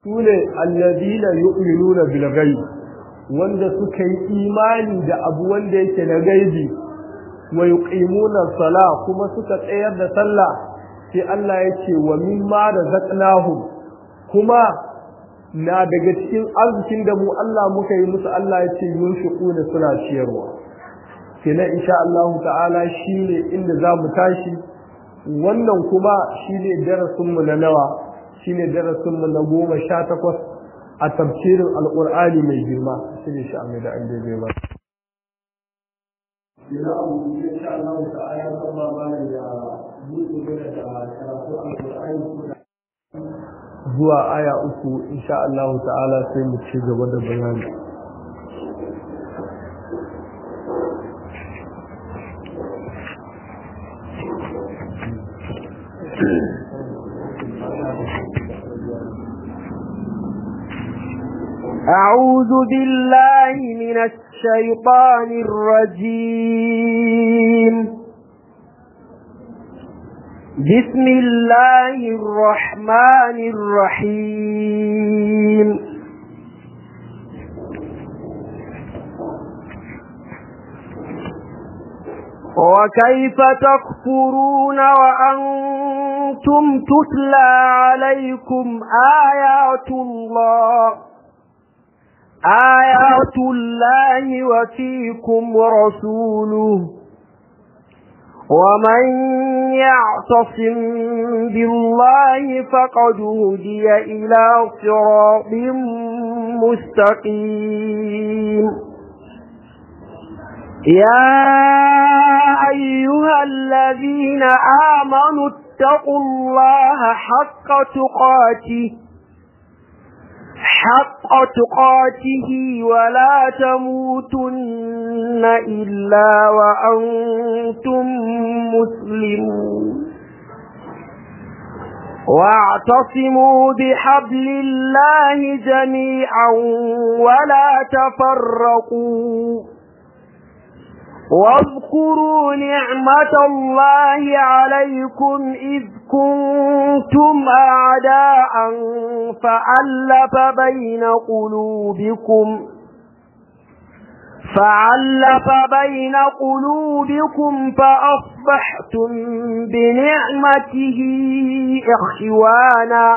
sune alladina yu'minuna bil ghaib wanda suka yi imani da abu wanda yake na gaibi wa yuqimuna sala kuma suka tsayar da sallah sai Allah ya ce wa mimma razaqnahum kuma na daga cikin arzikin da mu Allah muka yi musu Allah ya ce yunfiquna suna ciyarwa kenan insha Allah ta'ala shine inda za mu tashi wannan kuma shine darasin mu na nawa shine darasin mu na goma sha takwas a tafsirin alqur'ani mai girma shine shi amma da an dai ba ina abu insha Allah ta'ala Allah ba ya buɗe da karatu alqur'ani zuwa aya uku insha Allah ta'ala sai mu ci gaba da bayani أعوذ بالله من الشيطان الرجيم بسم الله الرحمن الرحيم وكيف تكفرون وأنتم تتلى عليكم آيات الله آيات الله وفيكم رسوله ومن يعتصم بالله فقد هدي إلى صراط مستقيم يا أيها الذين آمنوا اتقوا الله حق تقاته حق تقاته ولا تموتن إلا وأنتم مسلمون واعتصموا بحبل الله جميعا ولا تفرقوا واذكروا نعمة الله عليكم إذ كنتم أعداء فألف بين قلوبكم فعلف بين قلوبكم فأصبحتم بنعمته إخوانا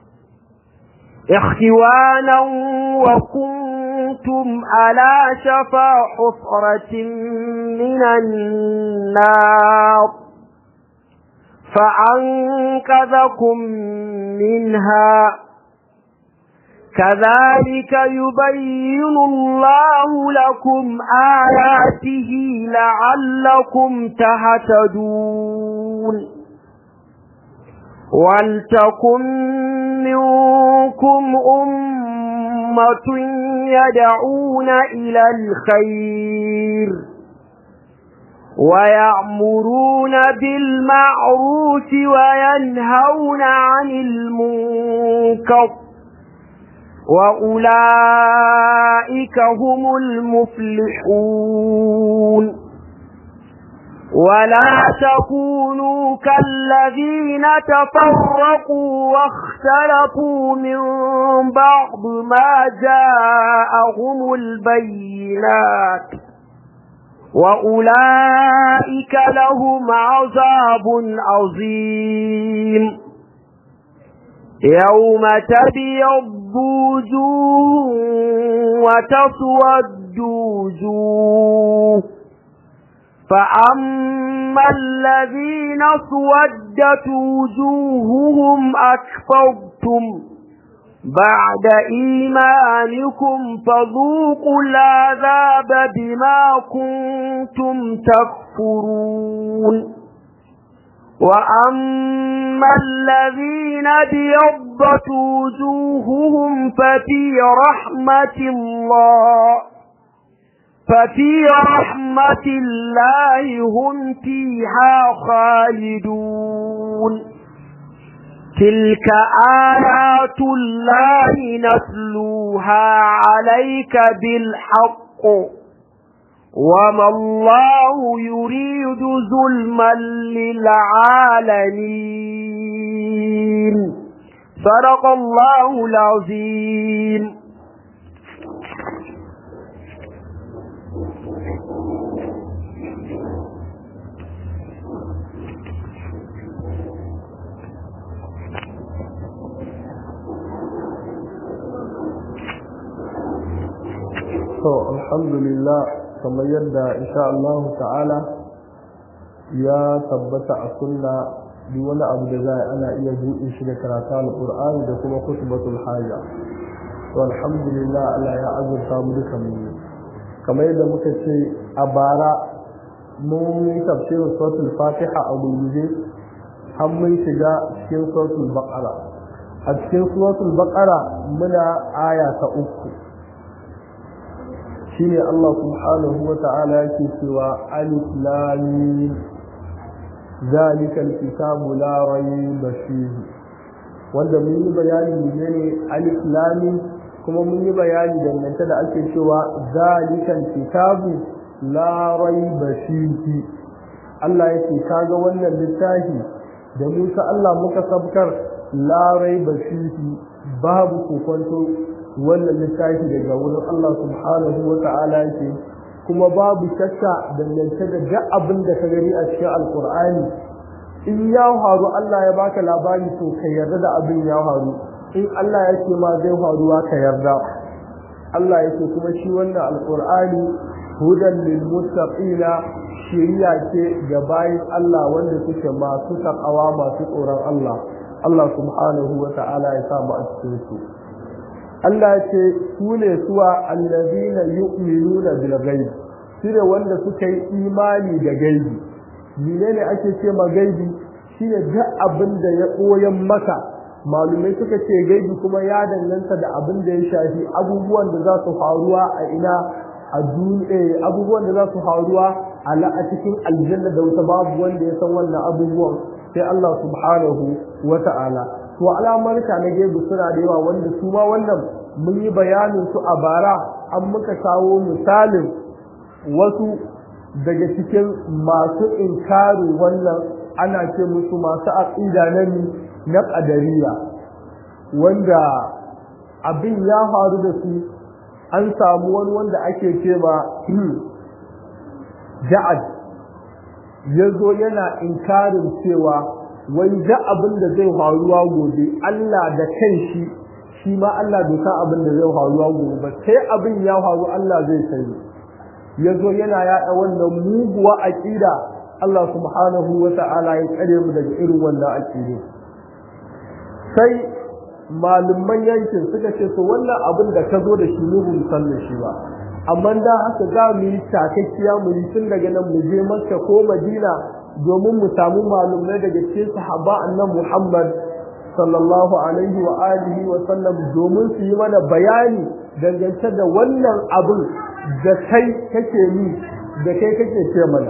إخوانا وكنتم على شفا حفرة من النار فأنقذكم منها كذلك يبين الله لكم آياته لعلكم تهتدون ولتكن منكم أمة يدعون إلى الخير ويأمرون بالمعروف وينهون عن المنكر وأولئك هم المفلحون ولا تكونوا كالذين تفرقوا واختلفوا من بعض ما جاءهم البينات وأولئك لهم عذاب عظيم يوم تبيض وجوه وتسود وجوه فأما الذين سودت وجوههم أكفرتم بعد إيمانكم فذوقوا العذاب بما كنتم تكفرون وأما الذين بيضت وجوههم ففي رحمة الله ففي رحمة الله هم فيها خالدون تلك آيات الله نتلوها عليك بالحق وما الله يريد ظلما للعالمين صدق الله العظيم to alhamdulillah kamar yadda insha Allah ta'ala ya tabbata a sunna duk wani abu da za ana iya buɗe shi da karatu alqur'ani da kuma kutubatul haja to alhamdulillah Allah ya azurta mu duka mu kamar yadda muka ce a bara mun yi tafsirin suratul fatiha a gurguje har mun shiga cikin suratul baqara a cikin suratul baqara muna aya ta uku shine Allah subhanahu wa ta'ala yake cewa alif lam mim zalika alkitabu la rayba fihi wanda mun yi bayani ne alif lam mim kuma mun yi bayani dangance da ake cewa zalika alkitabu la rayba fihi Allah yake kaga wannan littafi da Musa Allah muka sabkar la rayba fihi babu kokonto wannan littafi daga wurin Allah subhanahu wa ta'ala yake kuma babu shakka dangance da duk abin da ka gani a cikin alkur'ani in ya faru Allah ya baka labari to ka yarda da abin ya faru in Allah ya ce ma zai faruwa ka yarda Allah yake kuma shi wannan alkur'ani hudan lil muttaqina shiriya ce ga bayin Allah wanda suke masu takawa masu tsoron Allah Allah subhanahu wa ta'ala ya sa mu a cikin su Allah ce su ne suwa allazina yu'minuna bil ghaib shine wanda suka yi imani da gaibi menene ake ce ma gaibi shine duk abin da ya koyan maka malumai suka ce gaibi kuma ya danganta da abin da ya shafi abubuwan da za su faruwa a ina a duniya abubuwan da za su faruwa a la a cikin aljanna da wata babu wanda ya san wannan abubuwan sai Allah subhanahu wa ta'ala to alamarka na gaibu suna da yawa wanda su ma wannan mun yi bayanin su a bara an muka kawo misalin wasu daga cikin masu inkarin wannan ana ce musu masu aqida na na qadariya wanda abin ya faru da su an samu wani wanda ake ce ma ja'ad yazo yana inkarin cewa wai da abin da zai faruwa gobe Allah da kanshi shi ma Allah bai san abin da zai faruwa gobe ba sai abin ya faru Allah zai sani yazo yana yaɗa wannan muguwa aqida Allah subhanahu wa ta'ala ya tsare mu daga irin wannan aqida sai malumman yankin suka ce to wannan abin da ka zo da shi mu bin san da shi ba amma da haka za mu yi takakkiya mu yi tun daga nan mu je Makka ko Madina domin mu samu malumai daga cikin sahaba annan Muhammad sallallahu alaihi wa alihi wa sallam domin su yi mana bayani dangance da wannan abin da kai kake yi da kai kake ce mana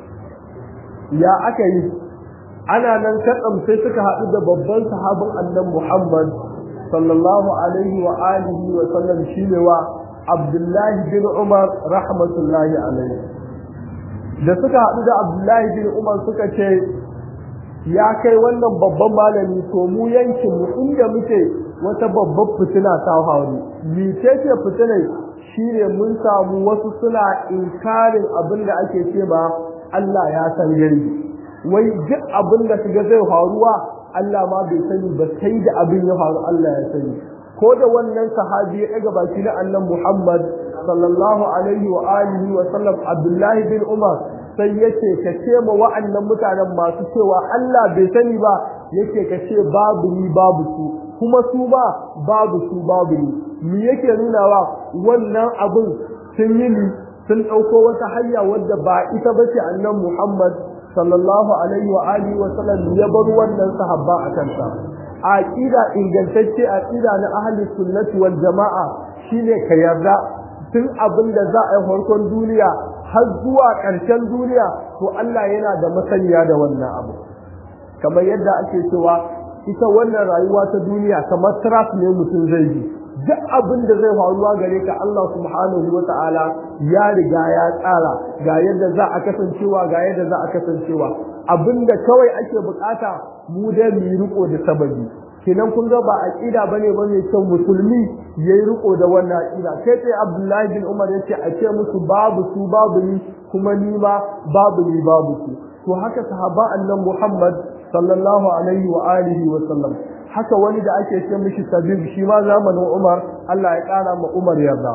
ya aka yi ana nan katsam sai suka haɗu da babban sahabin annan Muhammad sallallahu alaihi wa alihi wa sallam shine wa Abdullahi bin Umar rahmatullahi alaihi da suka haɗu da Abdullahi bin Umar suka ce ya kai wannan babban malami to mu yankin mu inda muke wata babbar fitina ta faru mice ce fitinai shine mun samu wasu suna inkarin abin da ake ce ba Allah ya san gari wai duk abin da kaga zai faruwa Allah ma bai sani ba sai da abin ya faru Allah ya sani ko da wannan sahabi ya daga baki na annan Muhammad sallallahu alaihi wa alihi wa sallam Abdullahi bin Umar sai yace ka ce ma wa'annan mutanen masu cewa Allah bai sani ba yake ka ce babu ni babu su kuma su ba babu su babu ni me yake nunawa wannan abin sun yi ni sun ɗauko wata hanya wadda ba ita bace annan Muhammad sallallahu alaihi wa alihi wa sallam ya bar wannan sahabba a kansa aqida ingantacce aqida na ahli sunnati wal jamaa shine ka yarda tun abin da za a yi farkon duniya har zuwa ƙarshen duniya to Allah yana da masaniya da wannan abu kamar yadda ake cewa ita wannan rayuwa ta duniya kamar trap ne mutum zai yi duk abin da zai faruwa gare ka Allah subhanahu wa ta'ala ya riga ya tsara ga yadda za a kasancewa ga yadda za a kasancewa abinda kawai ake bukata mu dai mu riko da sababi kenan kun ga ba aqida bane ba mai kyau musulmi yayi riko da wannan aqida sai sai Abdullahi bin Umar yace a ce musu babu su babu ni kuma ni ma babu ni babu su to haka sahaba annan Muhammad sallallahu alaihi wa alihi wa sallam haka wani da ake ce mishi tabib shi ma zamanin Umar Allah ya kara ma Umar yarda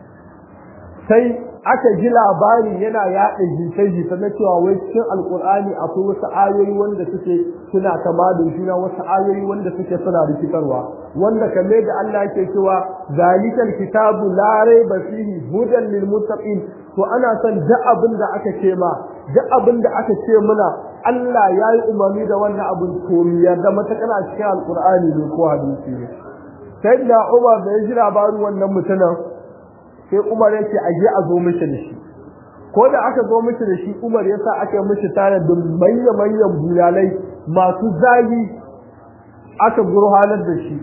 sai aka ji labarin yana yaɗa jita-jita na cewa wai cikin alkur'ani akwai wasu ayoyi wanda suke suna kama da juna wasu ayoyi wanda suke suna rikitarwa wanda kalle da Allah yake cewa zalikal kitabu la raiba fihi hudan lil muttaqin to ana son duk abin da aka ce ma duk abin da aka ce muna Allah ya yi umarni da wannan abin to mu yarda mata kana cikin alkur'ani ne ko hadisi ne sai da Umar da ya ji labarin wannan mutumin sai Umar yake aje a zo mishi da shi ko da aka zo mishi da shi Umar ya sa aka mishi tare da manyan manyan bulalai masu zagi aka gurhanar da shi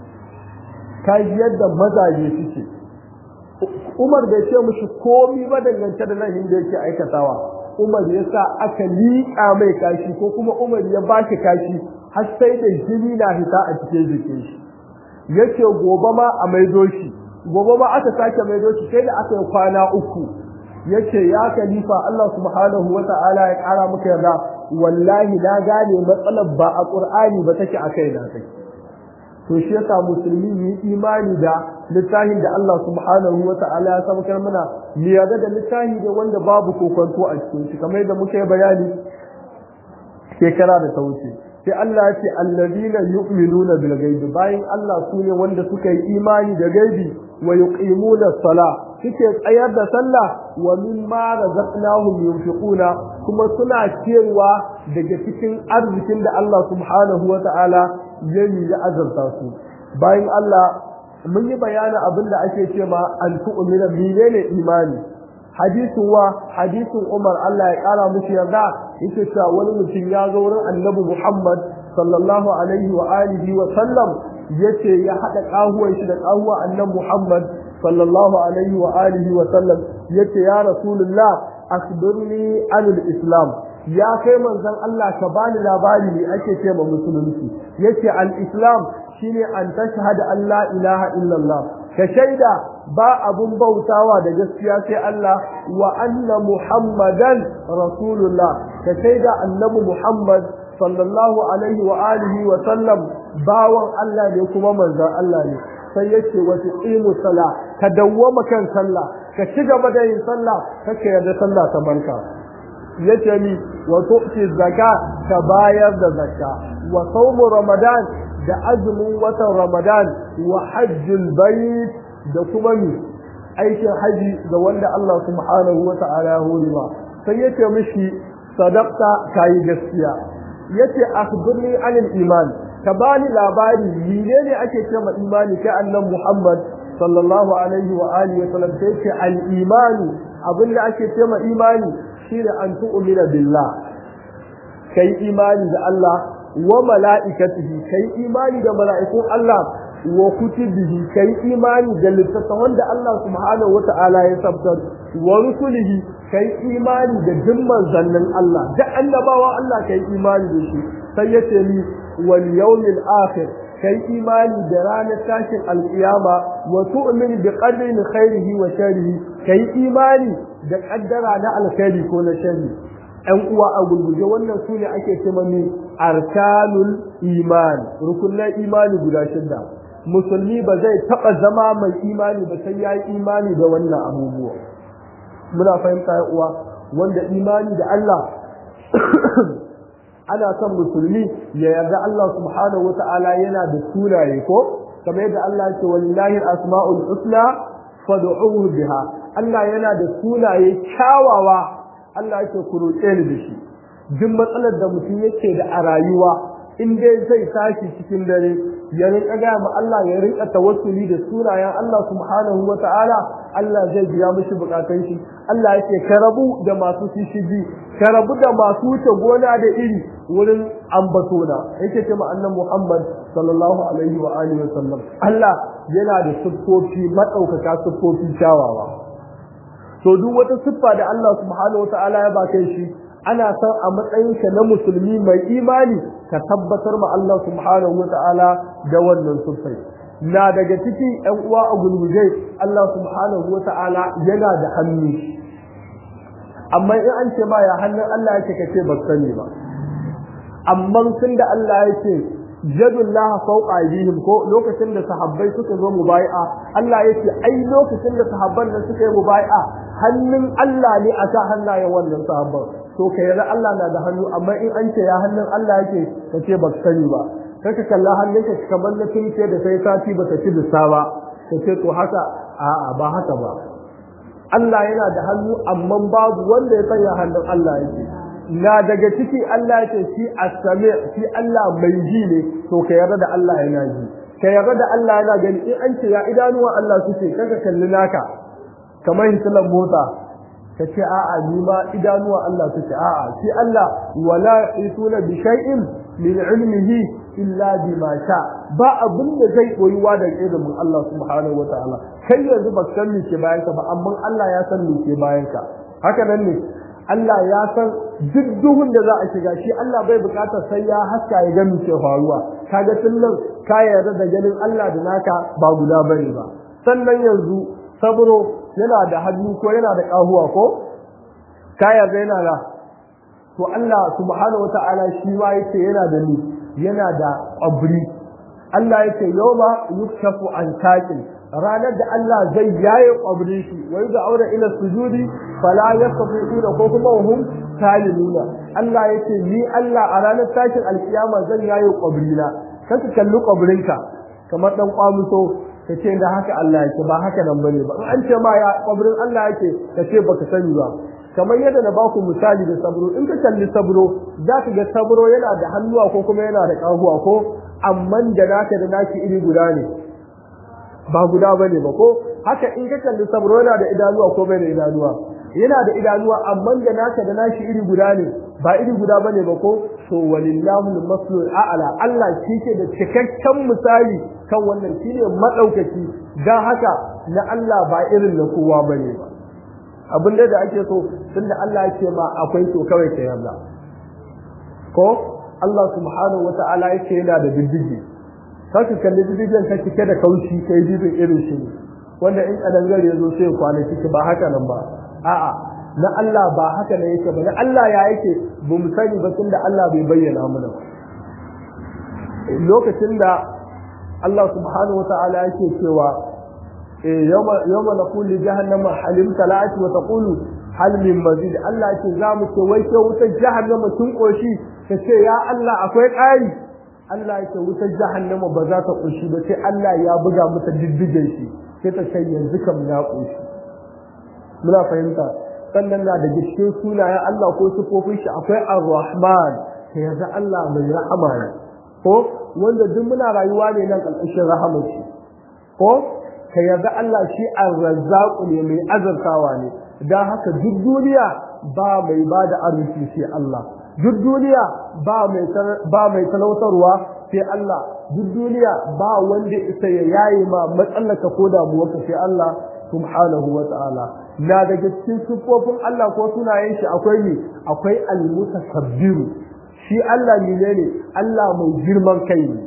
kai yadda mazaje suke Umar bai ce mishi komi ba dangance da nan da yake aikatawa Umar ya sa aka liƙa mai kashi ko kuma Umar ya ba shi kashi har sai da jini na fita a cikin jikin shi yace gobe ma a maido shi gobe ba aka sake mai doki sai da aka yi kwana uku yace ya khalifa Allah subhanahu wata'ala ya kara maka yarda wallahi na gane matsalar ba a Qur'ani ba take a kai na kai to shi yasa musulmi yi imani da littafin da Allah subhanahu wata'ala ya sabakar mana mu yarda da littafi da wanda babu kokonto a cikin shi kamar yadda muka yi bayani shekara da ta wuce sai Allah ya ce allazina yu'minuna bil ghaibi bayan Allah sune wanda suka yi imani da gaibi wa yuqimuna sala suke tsayar da sallah wa mimma razaqnahum yunfiquna kuma suna cewa daga cikin arzikin da Allah subhanahu wa ta'ala ya yi ya azurta su bayan Allah mun yi bayanin abin da ake ce ma an tu'mina menene imani hadisin wa hadisin Umar Allah ya kara mushi yarda yake cewa wani mutum ya zo wurin Annabi Muhammad sallallahu alaihi wa alihi wa sallam yace ya hada kahuwan shi da kahuwa Annabi Muhammad sallallahu alaihi wa alihi wa sallam yace ya Rasulullah akhbirni anil Islam ya kai manzon Allah ka bani labari ne ake ce ma musulunci yace al-Islam shine an tashhada an la ilaha illallah ka shaida ba abun bautawa da gaskiya sai Allah wa anna Muhammadan Rasulullah ka shaida annabi Muhammad sallallahu alaihi wa alihi wa sallam bawan Allah ne kuma manzon Allah ne sai yace wa tuqimu sala ka dawwama kan sallah ka ci gaba da yin sallah kake yarda sallah ta barka yace ni wa tu'ti zakka ka bayar da zakka wa sawmu ramadan da azumin watan ramadan wa hajjul bait da kuma mi aikin haji ga wanda Allah subhanahu wa ta'ala ya horiwa sai yace mishi sadaqta kai gaskiya yace akhbirni anil iman ka bani labari menene ake cewa imani kai annabi Muhammad sallallahu alaihi wa alihi wa sallam sai ce al imani abinda ake cewa imani shine an tu'mina billah kai imani da Allah wa mala'ikatihi kai imani da mala'ikun Allah wa kutubihi kai imani da littattafan da Allah subhanahu wata'ala ya sabtar wa rusulihi kai imani da jimman zannin Allah da annabawa Allah kai imani da shi sai ya ce ni wal yawmil akhir kai imani da ranar tashin alkiyama wa tu'min bi qadri khairihi wa sharrihi kai imani da kaddara na alkhairi ko na sharri ‘yan uwa a gurguje wannan su ne ake ce mani arkanul iman rukunan imani guda shidda musulmi ba zai taɓa zama mai imani ba sai ya yi imani da wannan abubuwa muna fahimta ya uwa wanda imani da Allah ana son musulmi ya yarda Allah subhanahu wata'ala yana da sunaye ko kamar yadda Allah ya ce walillahi asma'ul husna fad'uhu biha Allah yana da sunaye kyawawa Allah yake ku roƙe ni da shi duk matsalar da mutum yake da a rayuwa in dai zai tashi cikin dare ya rinka gaya ma Allah ya rinka tawassuli da sunayen Allah subhanahu wa ta'ala Allah zai biya mishi bukatun shi Allah yake ka rabu da masu shishigi ka rabu da masu wuce gona da iri wurin ambatona yake ce ma annan Muhammad sallallahu alaihi wa alihi wa sallam Allah yana da siffofi madaukaka siffofi kyawawa to duk wata siffa da Allah subhanahu wa ta'ala ya baka shi ana son a matsayinka na musulmi mai imani ka tabbatar ma Allah subhanahu wata'ala da wannan sufai na daga ciki ƴan uwa a gulguje Allah subhanahu wata'ala yana da hannu amma in an ce ma ya hannun Allah yake kace ba sani ba amma tun da Allah yake jadullah fawqa aydihim ko lokacin da sahabbai suka zo mubai'a Allah yake ai lokacin da sahabban nan suka yi mubai'a hannun Allah ne a sa hannayen wannan sahabban to kai yarda Allah na da hannu amma in an ce ya hannun Allah yake kace ba sani ba kai ka kalla hannunka kamar na tunce da sai sati ba ta ci bisa ba kace to haka a'a ba haka ba Allah yana da hannu amma babu wanda ya sanya hannun Allah yake na daga ciki Allah yake shi as-sami shi Allah mai ji ne to ka yarda da Allah yana ji ka yarda da Allah yana gani in an ce ya idanuwa Allah suke kaga kalli naka kamar hisalan mota ka ce a'a ni ma idanuwa Allah suke a'a shi Allah wala yusuna bi shay'in min ilmihi illa bima sha ba abin da zai koyuwa da ilimin Allah subhanahu wataala kai yanzu ba san me ke bayan ka ba amma Allah ya san me ke bayan ka haka nan ne Allah ya san duk duhun da za a shiga shi Allah bai bukatar sai ya haska ya ga me ke faruwa kaga tun nan ka yarda da ganin Allah da naka ba guda bane ba sannan yanzu sabro yana da hannu ko yana da kahuwa ko ka yarda yana da to Allah subhanahu wataala shi ma yake yana da ni yana da ƙwabri Allah yake yawma yuktafu an taqin ranar da Allah zai yaye ƙwabrin shi wai da aure ila sujudi fala yastati'una ko kuma hum salimuna Allah yake ni Allah a ranar tashin alkiyama zan yaye ƙwabrina kaka kalli ƙwabrinka kamar dan kwamuso ka ce da haka Allah yake ba haka nan bane ba an ce ma ya ƙwabrin Allah yake ka ce baka sani ba kamar yadda na baku misali da sabro in ka kalli sabro za ka ga sabro yana da hannuwa ko kuma yana da ƙahuwa ko amma da naka da naki iri guda ne ba guda bane ba ko haka in ka kalli sabro yana da idanuwa ko bai da idanuwa yana da idanuwa amma da naka da nashi iri guda ne ba iri guda bane ba ko to walillahu al-maslul a'la Allah shi ke da cikakken misali kan wannan shine madaukaki dan haka na Allah ba irin na kowa bane ba abin da ake so tunda Allah yake ma akwai to kawai ka yarda ko Allah subhanahu wata'ala yake yana da diddigi kaka kalli diddigen ka cike da kaushi kai didin irin shi ne wanda in kadangare yazo sai kwana ciki ba haka nan ba a'a na Allah ba haka ne yake ba na Allah ya yake ba mu sani ba tunda Allah bai bayyana mana ba lokacin da Allah subhanahu wata'ala yake cewa يوم يوم نقول لجهنم هل امتلأت وتقول هل من مزيد الله yake za mu ce wai ke wutar jahannama tun koshi ta ce ya Allah akwai ƙari Allah yake wutar jahannama ba za ta koshi ba sai Allah ya buga mata diddigen shi sai ta ce yanzu kam na koshi muna fahimta sannan na da cikin sunayen Allah ko sifofin shi akwai ar-rahman sai yanzu Allah mai rahama ne ko wanda duk muna rayuwa ne nan ƙarƙashin rahamar shi ko ka yarda Allah shi arrazzaku ne mai azartawa ne dan haka duk duniya ba mai bada arziki sai Allah duk duniya ba mai ba mai talautarwa sai Allah duk duniya ba wanda isa ya yayi ma matsalaka ko damuwarka sai Allah subhanahu wa ta'ala na daga cikin sifofin Allah ko sunayen shi akwai ne akwai al-mutakabbiru shi Allah ne ne Allah mai girman kai ne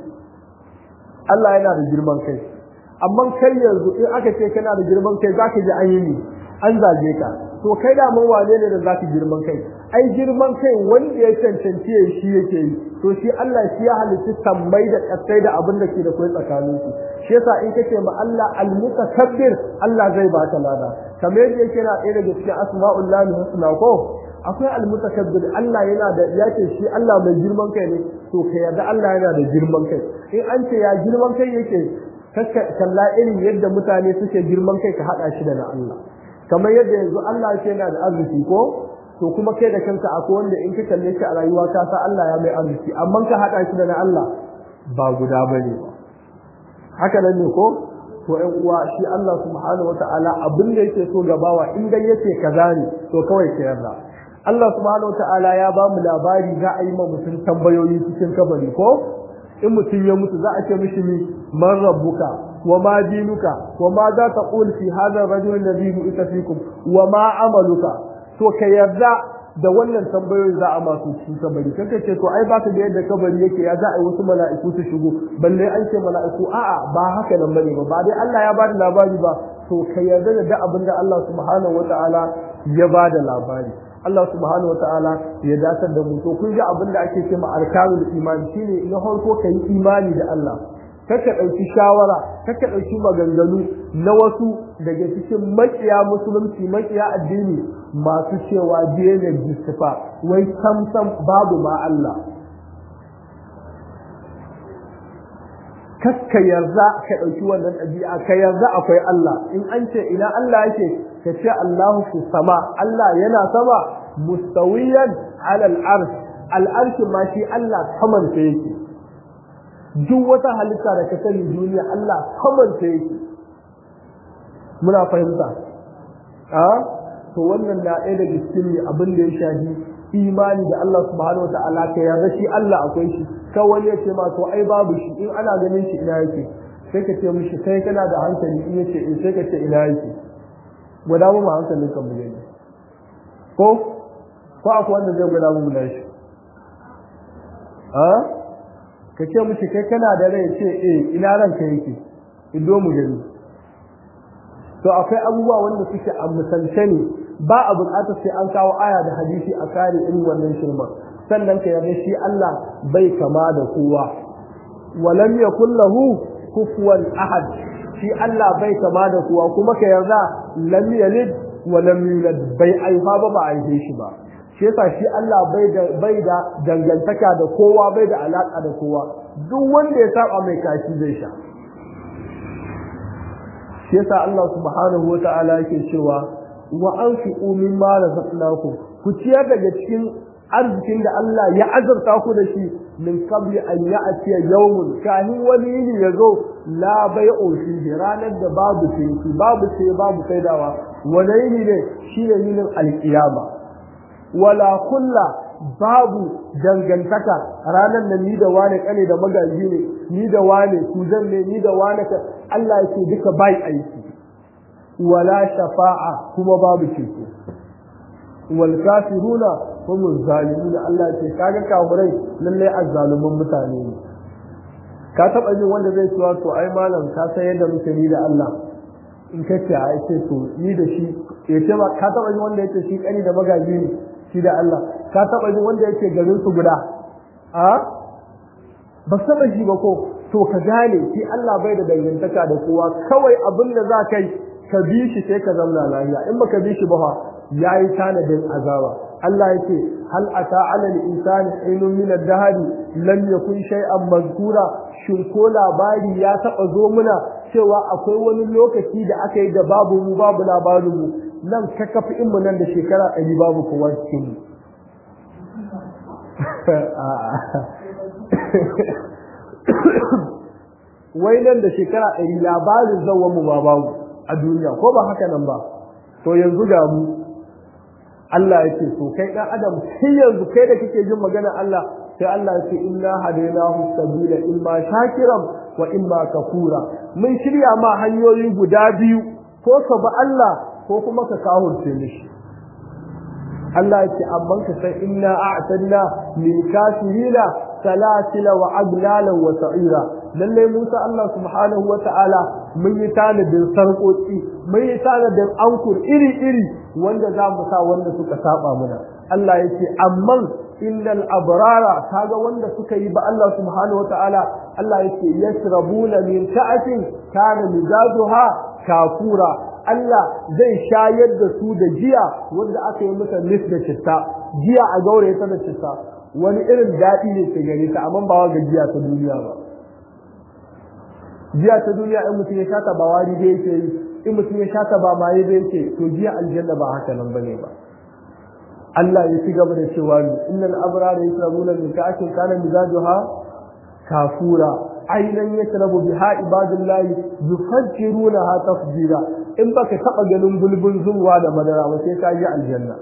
Allah yana da girman kai amma kai yanzu in aka ce kana da girman kai zaka ji an yi ni an zage ka to kai da mun wane ne da zaka girman kai ai girman kai wanda ya cancanci ya shi yake yi to shi Allah shi ya halitta sammai da kasai da abin da ke da kai tsakanin su shi yasa in kace ma Allah al-mutakabbir Allah zai baka lada kamar yadda yake na ɗaya daga cikin asma'ullahi husna ko akwai al-mutakabbir Allah yana da yace shi Allah mai girman kai ne to ka yarda Allah yana da girman kai in an ce ya girman kai yake kalla irin yadda mutane suke girman kai ka hada shi da na Allah kamar yadda yanzu Allah yake yana da arziki ko to kuma kai da kanka akwai wanda in ka kalle shi a rayuwa ka sa Allah ya mai arziki amma ka hada shi da na Allah ba guda bane ba haka nan ne ko to ɗan uwa shi Allah subhanahu wataala abin da yake so gabawa in dai yace kaza ne to kawai ka yarda Allah subhanahu wataala ya ba mu labari za a yi ma mutum tambayoyi cikin kabari ko in mutum ya mutu za a ce mishi ni man rabbuka wa ma dinuka wa ma za ta qul fi hadha ar-rajul alladhi bu'itha fikum wa ma amaluka to ka yarda da wannan tambayoyin za a masu cikin kabari kaka ce to ai baka da yadda kabari yake ya za a yi wasu mala'iku su shigo balle an ce mala'iku a'a ba haka nan bane ba ba dai Allah ya bada labari ba to ka yarda da duk abin da Allah subhanahu wataala ya bada labari Allah subhanahu wataala ya datar da mu to kun ji abin da ake cewa arkanul iman shine na farko kai imani da Allah kaka ɗauki shawara kaka ɗauki maganganu na wasu daga cikin makiya musulunci makiya addini masu cewa daina jistifa wai samsam babu ma Allah kakka yarda ka ɗauki wannan ɗabi'a ka yarda akwai Allah in an ce ina Allah yake ka ce Allahu fi sama Allah yana sama mustawiyan alal arsh al arsh ma shi Allah saman sa yake duk wata halitta da ka sani duniya Allah saman sa yake muna fahimta a to wannan na ɗaya daga cikin abin da ya shafi imani da Allah subhanahu wa ta'ala ka yarda shi Allah akwai shi kawai ya ce ma to ai babu shi in ana ganin shi ina yake sai ka ce mishi kai kana da hankali in yace in sai ka ce ina yake gwada mu hankalin kan mu gani ko ko akwai wanda zai gwada mu na shi a ka ce mishi kai kana da rai ce eh ina ranka yake ido mu gani to akwai abubuwa wanda suke a misalce ne ba a buƙatar sai an kawo aya da hadisi a kare irin wannan shirma sannan ka yarda shi Allah bai kama da kowa walam yakul lahu kufuwan ahad shi Allah bai kama da kowa kuma ka yarda lam yalid wa lam yulad bai aifa ba ba aife shi ba shi yasa shi Allah bai da bai da dangantaka da kowa bai da alaka da kowa duk wanda ya saba mai kashi zai sha shi yasa Allah subhanahu wata'ala yake cewa wa anfiqu mimma razaqnakum ku ciyar daga cikin arzikin da Allah ya azurta ku da shi min qabli an ya'ti yawmun kahin wani yini yazo la bai'u fihi ranar da babu cinki babu sai babu saidawa wani yini ne shi ne yinin alkiyama wala kulla babu dangantaka ranar da ni da wane kane da magaji ne ni da wane kuzan ne ni da wane ka Allah yake duka bai aiki wala shafa'a kuma babu ceto wal kafiruna hum zalimun Allah ce kaga kafirai lalle azzaluman mutane ne ka taba jin wanda zai cewa to ai malam ka san yadda muke ni da Allah in ka ce ai ce to ni da shi ya ce ba ka taba jin wanda yake shi kani da magaji ne shi da Allah ka taba jin wanda yake garin su guda a ba saba shi ba ko to ka gane shi Allah bai da dangantaka da kowa kawai abin da za ka yi ka bi shi sai ka zauna lafiya in baka bi shi ba fa yayi tanadin azaba Allah yake hal ata ala al-insani hinun min ad-dahri lam yakun shay'an mazkura shin ko labari ya taba zo muna cewa akwai wani lokaci da aka yi da babu mu babu labarin mu nan ka kafi in mu nan da shekara ɗari babu kowa cikin mu wai nan da shekara ɗari labarin zawon mu ba babu a duniya ko ba haka nan ba to yanzu ga mu Allah ya ce to kai dan adam sai yanzu kai da kake jin magana Allah sai Allah ya ce inna hadainahu sabila imma shakiran wa imma kafura mun shirya ma hanyoyi guda biyu ko ka ba Allah ko kuma ka kawurce mishi Allah ya ce amman ka san inna a'tadna lil kafirina salasila wa aglalan wa sa'ira lalle Musa Allah subhanahu wa ta'ala mun yi tanadin sarƙoƙi mun yi tanadin ankur iri iri wanda za mu sa wanda suka saba mana Allah ya ce amman innal abrara kaga wanda suka yi ba Allah subhanahu wa ta'ala Allah ya ce yasrabuna min ka'atin kana mizajuha kafura Allah zai shayar da su da jiya wanda aka yi masa nis da citta jiya a gaure ta da citta wani irin daɗi ne ke gare ta amma ba wa gajiya ta duniya ba jiya ta duniya in mutum ya shata ba wari da yake yi in mutum ya shata ba maye da yake to jiya aljanna ba haka nan bane ba Allah ya ci gaba da cewa ni innal abrara yasrabuna min ka'atin kana mizajuha kafura ainan yasrabu biha ibadullahi yufajjirunaha tafjira in baka taba ganin bulbul zuwa da madara ba sai ka yi aljanna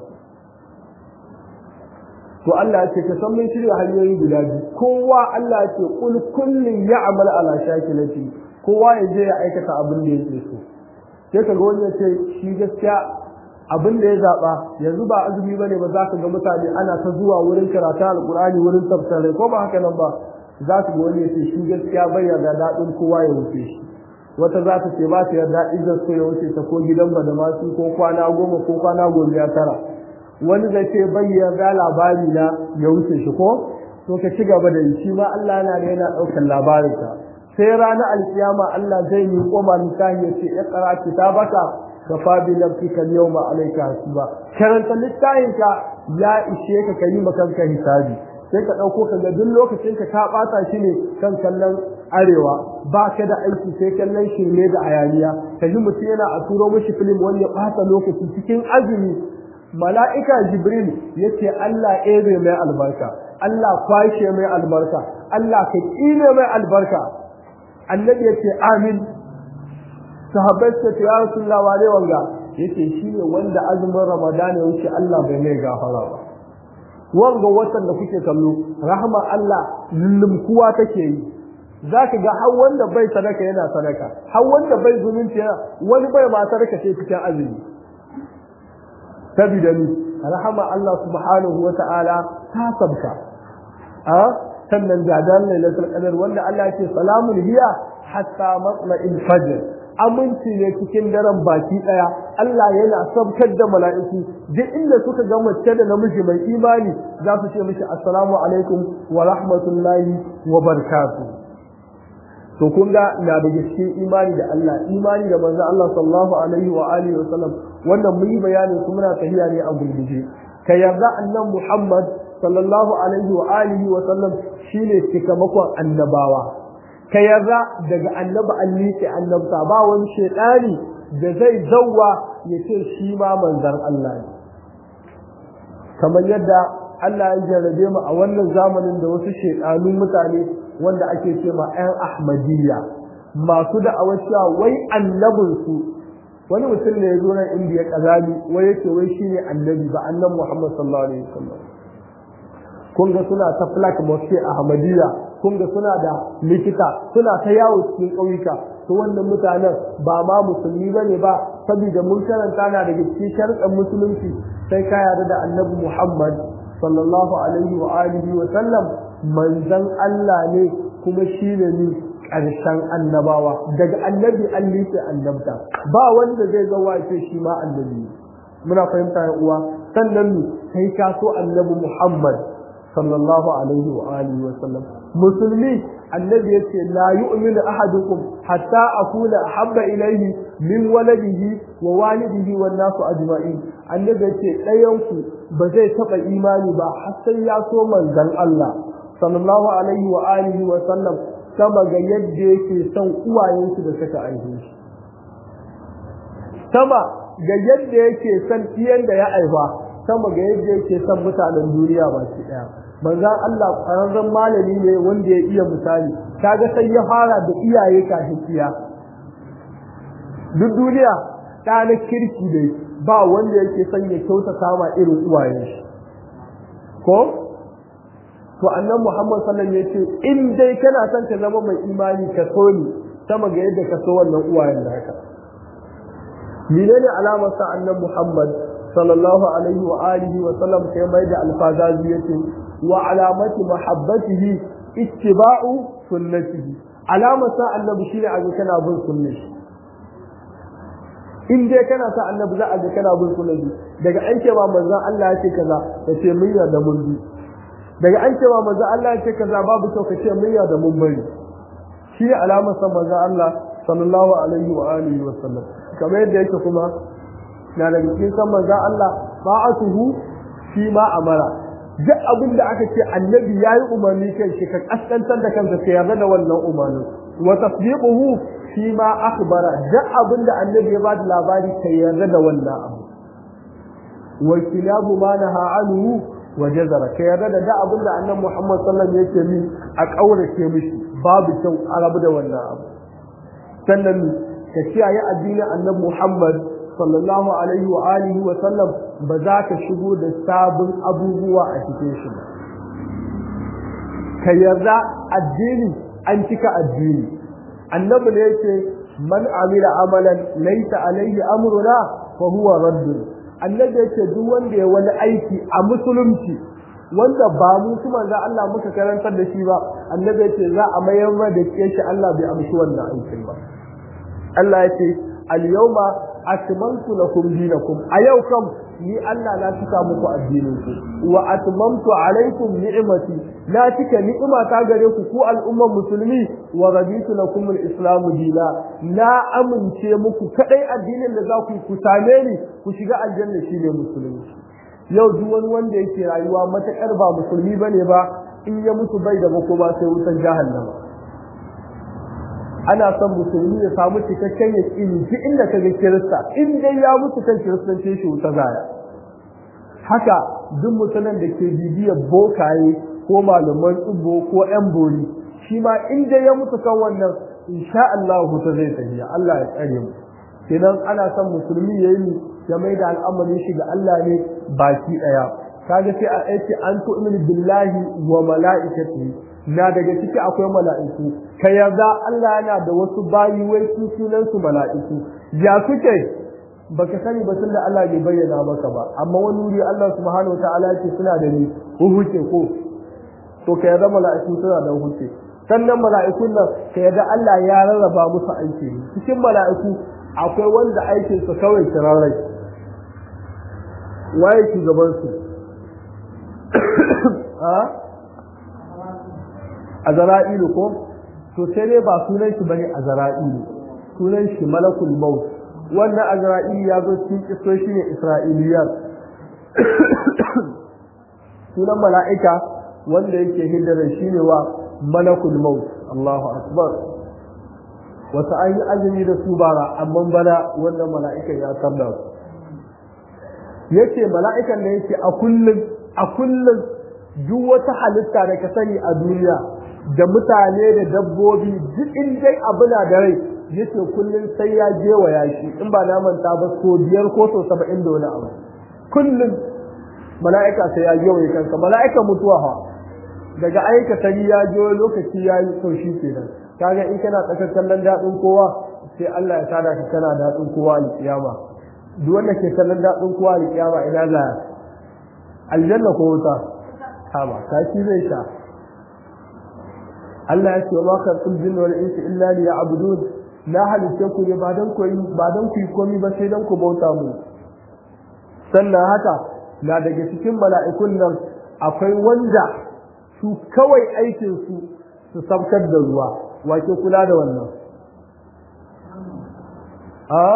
to Allah ya ce ka san mun shirya hanyoyi guda biyu kowa Allah ya ce kul kullun ya'mal ala shakilati kowa ya je ya aikata abin da yake so sai ka ga wani ya ce shi gaskiya abin da ya zaba yanzu ba azumi bane ba za ka ga mutane ana ta zuwa wurin karatu alqur'ani wurin tafsirai ko ba haka nan ba za su ga wani ya ce shi gaskiya bai yarda daɗin kowa ya wuce shi wata za ta ce ba ta yarda idan so ya wuce ta ko gidan ba da masu ko kwana goma ko kwana goma ya tara wani zai ce bai yarda labari na ya wuce shi ko to ka ci gaba da yi shi ma Allah yana da yana ɗaukar labarinka sai ranar alkiyama Allah zai yi koma littafi ya ce iqra kitabaka ka fa bi nafsika al-yawma alayka hasiba karanta littafinka ya ishe ka kai makanka hisabi sai ka ɗauko ka ga duk lokacin ka ka ɓata shi ne kan kallon arewa ba ka da aiki sai kallon shirme da ayaniya ka ji mutum yana a turo mashi filim wani ya ɓata lokaci cikin azumi mala'ika jibril ya ce Allah ebe mai albarka Allah kwashe mai albarka Allah ka ƙine mai albarka annabi ya ce amin sahabbai suka ce ya rasulullah wane wanga yace shi ne wanda azumin ramadana ya wuce Allah bai mai gafara ba wanga watan da kuke kallo rahama Allah lullumkuwa take yi zaka ga har wanda bai sadaka yana sadaka har wanda bai zumunci yana wani bai ma sadaka sai cikin azumi sabida ni rahama Allah subhanahu wa ta'ala ta sabka a sannan gadan lailatul qadar wanda Allah ya ce salamun hiya hatta matla'il fajr aminci ne cikin daren baki daya Allah yana sabkar da mala'iku duk inda suka ga mace da namiji mai imani za su ce mishi assalamu alaikum wa rahmatullahi wa barakatuh to kun ga na da cikin imani da Allah imani da manzo Allah sallallahu alaihi wa alihi wa sallam wannan mun yi bayanin su muna tafiya ne a gurguje ka yarda annan Muhammad sallallahu alaihi wa alihi wa sallam shine cikamakon annabawa ka yarda daga annabi an liƙe annabta ba wani shaidani da zai zauwa ya ce shi ma manzan Allah ne kamar yadda Allah ya jarrabe mu a wannan zamanin da wasu shaidanun mutane wanda ake ce ma 'yan Ahmadiyya masu da cewa wai annabinsu wani mutum ne ya zo nan indiya kazali wai yake wai shine annabi ba annan Muhammad sallallahu alaihi wasallam kun ga suna ta flak mosque Ahmadiyya kun ga suna da likita suna ta yawo cikin ƙauyuka to wannan mutanen ba ma musulmi bane ba saboda mun karanta na daga cikin sharɗan musulunci sai ka yarda da annabi Muhammad sallallahu alaihi wa alihi wa sallam manzon Allah ne kuma shine ni ƙarshen annabawa daga annabi an liƙe annabta ba wanda zai zo wace shi ma annabi muna fahimta ya uwa sannan sai ka so annabi Muhammad sallallahu alaihi wa alihi wa sallam musulmi annabi yace la yu'minu ahadukum hatta akuna ahabba ilayhi min waladihi wa walidihi wan nasu ajma'in annabi yace ɗayan ku ba zai taba imani ba har sai ya so manzon Allah sallallahu alaihi wa alihi wa sallam sama ga yadda yake son uwayensu da suka aihe shi sama ga yadda yake son iyan da ya aiba sama ga yadda yake son mutanen duniya baki daya manzan Allah ƙwararren malami ne wanda ya iya misali kaga sai ya fara da iyaye kafin iya duk duniya ɗa na kirki dai ba wanda yake son ya kyautata ma irin uwayen shi ko to annan Muhammad sallallahu alaihi wasallam yace in dai kana son ka zama mai imani ka so ni sama ga yadda ka so wannan uwayen naka menene alamar sa annan Muhammad sallallahu alaihi wa alihi wa sallam sai mai da alfazazi yace wa alamati mahabbatihi ittiba'u sunnatihi alamar sa annabi shine a ga kana bin sunnar in dai kana sa annabi za a ga kana bin sunnar daga an ce ba manzon Allah ya ce kaza ka ce mun yarda mun bi daga an ce ba manzon Allah ya ce kaza babu kyau ka ce mun yarda mun bari shi ne alamar sa manzon Allah sallallahu alaihi wa alihi wa sallam kamar yadda yake kuma na daga cikin san manzon Allah ba'atuhu fi ma amara duk abin da aka ce annabi yayi umarni kan shi ka kaskantar da kanka ka yarda da wannan umarnin wa tasdiquhu fi ma akhbara duk abin da annabi ya bada labari ka yarda da wannan abu wa kilabu ma naha anhu wa jazara ka yarda da duk abin da annabi Muhammad sallallahu alaihi wasallam yake mi a kaurace mishi babu kyau a rabu da wannan abu sannan ka kiyaye addinin annabi Muhammad sallallahu alaihi wa alihi wa sallam ba za ka shigo da sabon abubuwa a cikin shi ba ka yarda addini an cika addini annabi ne yake man amila amalan laysa alaihi amruna fa huwa radd annabi yake duk wanda ya wani aiki a musulunci wanda ba mu su manzo Allah muka karantar da shi ba annabi yake za a mayar ma da shi Allah bai amshi wannan aikin ba Allah yake al-yawma atmamtu lakum dinakum a yau kam ni Allah na cika muku addinin ku wa atmamtu alaikum ni'mati na cika ni'ima ta gare ku ku al'umman musulmi wa raditu lakum al-islamu dina na amince muku kadai addinin da za ku ku same ni ku shiga aljanna shine musulunci yau duk wani wanda yake rayuwa matakar ba musulmi bane ba in ya mutu bai da makoma sai wutar jahannama ana son musulmi ya samu cikakken yaƙini duk inda kaga kirista in dai ya mutu kan kiristanci shi wuta zaya haka duk mutumin da ke bibiyar bokaye ko malaman tsubo ko yan bori shi ma in dai ya mutu kan wannan insha Allah wuta zai tafiya Allah ya tsare mu kenan ana son musulmi ya yi ya mai da al'amarin shi ga Allah ne baki daya kaga sai a aiki an tu'minu billahi wa mala'ikatihi na daga ciki akwai mala'iku ka yarda Allah yana da wasu bayi wai su sunan su mala'iku ya suke baka sani ba tunda Allah bai bayyana maka ba amma wani wuri Allah subhanahu wataala yake suna da ni huce ko to ka yarda mala'iku suna da huce sannan mala'ikun nan ka yarda Allah ya rarraba musu aiki cikin mala'iku akwai wanda aikin su kawai kirarai waye shugaban su azra'ilu ko to sai dai ba sunan shi bane azra'ilu sunan shi malakul maut wannan azra'ilu ya zo cikin kisoshi ne isra'iliyar sunan mala'ika wanda yake hiddara shine wa malakul maut Allahu akbar wata an yi azumi da su bara amma bana wannan mala'ikan ya tarda su yace mala'ikan ne yake a kullum a kullum duk wata halitta da ka sani a duniya da mutane da dabbobi duk in dai abu na da rai yace kullum sai ya je wa yashi in ba na manta ba so biyar ko so saba'in da wani abu kullum mala'ika sai ya je wa kansa mala'ika mutuwa ha daga aika sani ya je lokaci ya yi so shi kenan kaga in kana tsakar kallon daɗin kowa sai Allah ya sada ka kana daɗin kowa alƙiyama duk wanda ke kallon daɗin kowa alƙiyama ina za aljanna ko wuta kama kashi zai sha Allah ya ce wa kan jinni wal insi illa li ya'budun la halitta ku ne ba dan ku ba dan ku yi komai ba sai dan ku bauta mu sannan haka na daga cikin mala'ikun nan akwai wanda su kawai aikin su su sabkar da ruwa wake kula da wannan a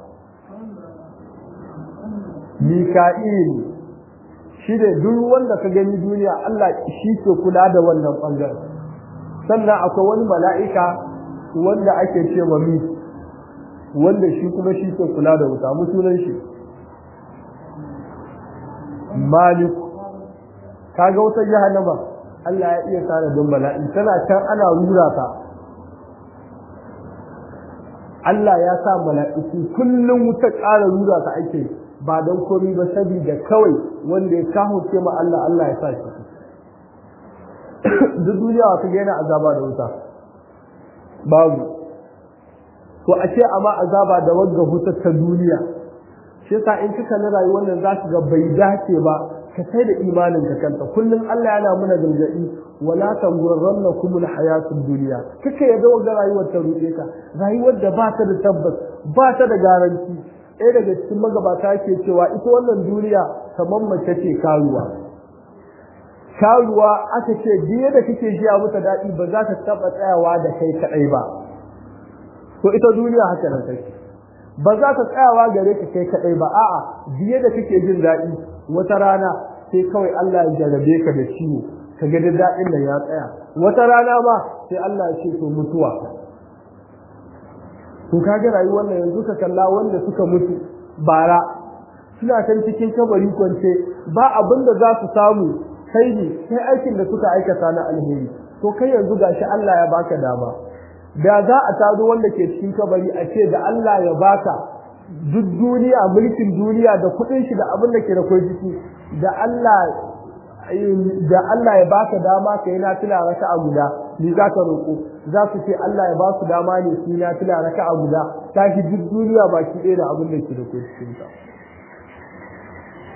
Mika'il shi da duk wanda ka gani duniya Allah shi ke kula da wannan bangaren sannan akwai wani mala'ika wanda ake ce wa mi wanda shi kuma shi ke kula da wuta mu sunan shi malik kaga wutar jahannama Allah ya iya tsara don bala'i tana can ana rura ta Allah ya sa mala'iku kullum wuta ƙara rura ta ake ba don komi ba saboda kawai wanda ya kawo ce ma Allah Allah ya sa shi duk duniya wata gaina azaba da wuta babu to a ce amma azaba da wagga wutar ta duniya shi yasa in kika na rayuwar nan za ka ga bai dace ba ka sai da imanin ka kanta kullum Allah yana muna gargadi wala tangurrannakum alhayatud dunya kake yadda wagga rayuwar ta ruɗe ka rayuwar da ba ta da tabbas ba ta da garanti ɗaya daga cikin magabata ke cewa ita wannan duniya kamar mace ce karuwa karuwa aka ce biye da kake jiya mata daɗi ba za ta taɓa tsayawa da kai kaɗai ba to ita duniya haka nan take ba za ta tsayawa gare ka kai kaɗai ba a'a biye da kake jin daɗi wata rana sai kawai Allah ya jarabe ka da ciwo ka ga da daɗin da ya tsaya wata rana ma sai Allah ya ce to mutuwa to kaga rayuwar nan yanzu ka kalla wanda suka mutu bara suna kan cikin kabari kwance ba abin da za su samu kai ne sai aikin da suka aikata na alheri to kai yanzu gashi Allah ya baka dama da za a tado wanda ke cikin kabari a ce da Allah ya baka duk duniya mulkin duniya da kuɗin shi da abin da ke da kwai jiki da Allah da Allah ya baka dama ka yi nafila raka'a guda ni za ka roƙo za su ce Allah ya ba su dama ne su yi nafila raka'a guda ta fi duk duniya baki ɗaya da abin da ke da kwai cikin ta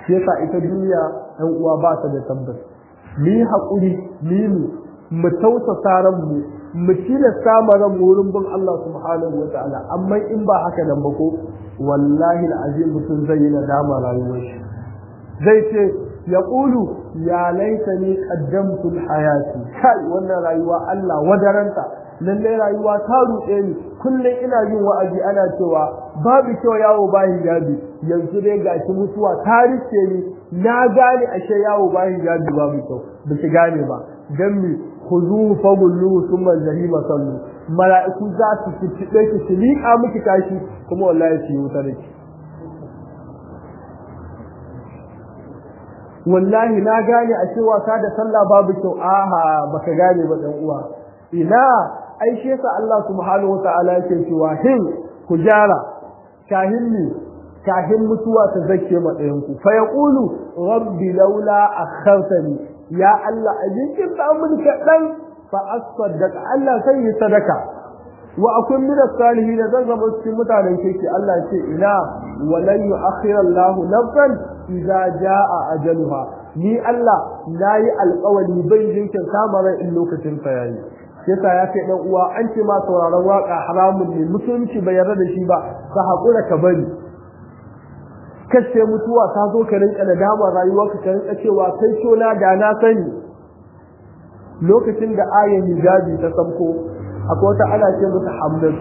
shi yasa ita duniya ɗan uwa ba ta da tabbas mu yi haƙuri mu mu mu tausasa ranmu mu tilasta ma ran wurin bin Allah subhanahu wa ta'ala amma in ba haka nan ba ko wallahi al'azim mutum zai yi nadama rayuwar shi zai ce ya ƙulu ya laita ni qaddamtu hayati kai wannan rayuwa Allah wadaranta lallai rayuwa ta ruɗe ni kullum ina yin wa'azi ana cewa babu kyau yawo ba hijabi yanzu dai gashi mutuwa ta rike ni na gane ashe yawo ba hijabi babu kyau ba ki gane ba dan mi khuzuhu fagulluhu thumma jahima sallu mala'iku za su fitibe ki su liƙa miki tashi kuma wallahi su yi wuta da ki wallahi na gane a cewa ka da sallah babu kyau aha baka gane ba dan uwa ina ai shi yasa Allah subhanahu wataala yake cewa hin ku jara kahin ni kahin mutuwa ta zake ma ɗayan ku fa yaqulu rabbi laula akhartani ya Allah ajin ta mun kaɗan fa asaddaq Allah sai yi sadaka wa akun min as-salihin zan zama cikin mutanen kirki Allah ce ina walan yu'akhir Allah nafsan idza jaa ajaluha ni Allah nayi alƙawari bai jinkin kamarar in lokacin sa yayi yasa ya kai dan uwa an ce ma sauraron waka haramun ne mutunci bai yarda da shi ba ka hakura ka bari kace mutuwa ta zo ka rinka da dama rayuwarka ka rinka cewa kai na da na sani lokacin da ayan hijabi ta samko akwai wata ana ce mata hamdan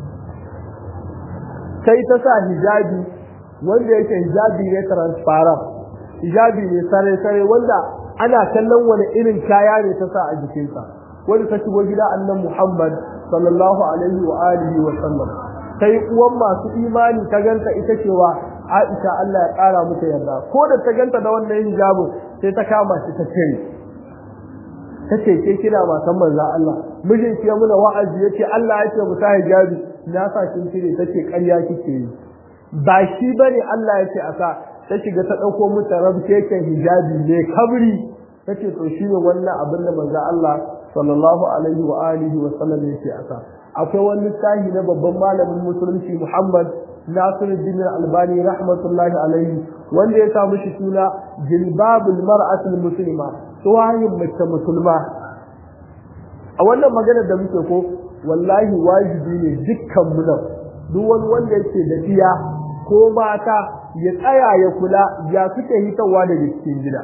sai ta sa hijabi wanda yake hijabi ne transparent hijabi ne sare sare wanda ana kallon wani irin kaya ne ta sa a jikinsa wanda ta shigo gida annan Muhammad sallallahu alaihi wa alihi wa sallam sai uwan masu imani ta ganta ita cewa Aisha Allah ya kara mata yarda ko da ta ganta da wannan hijabin sai ta kama shi ta cire tace ke kina matan manzo Allah mijin ki muna wa'azi yace Allah yace mu sa hijabi na sa kin cire tace ƙarya kike yi ba shi bane Allah yace a sa ta shiga ta dauko mata rabkeken hijabi ne kabri tace to shi ne wannan abin da manzo Allah sallallahu alaihi wa alihi wa sallam yake asa akwai wani sahi na babban malamin musulunci Muhammad Nasiruddin Albani rahmatullahi alaihi wanda ya samu shi suna jilbabul mar'atul muslima tsohayin mace musulma a wannan magana da muke ko wallahi wajibi ne dukkan mu nan duk wani wanda yake da iya ko mata ya tsaya ya kula ya suke hitawa daga cikin gida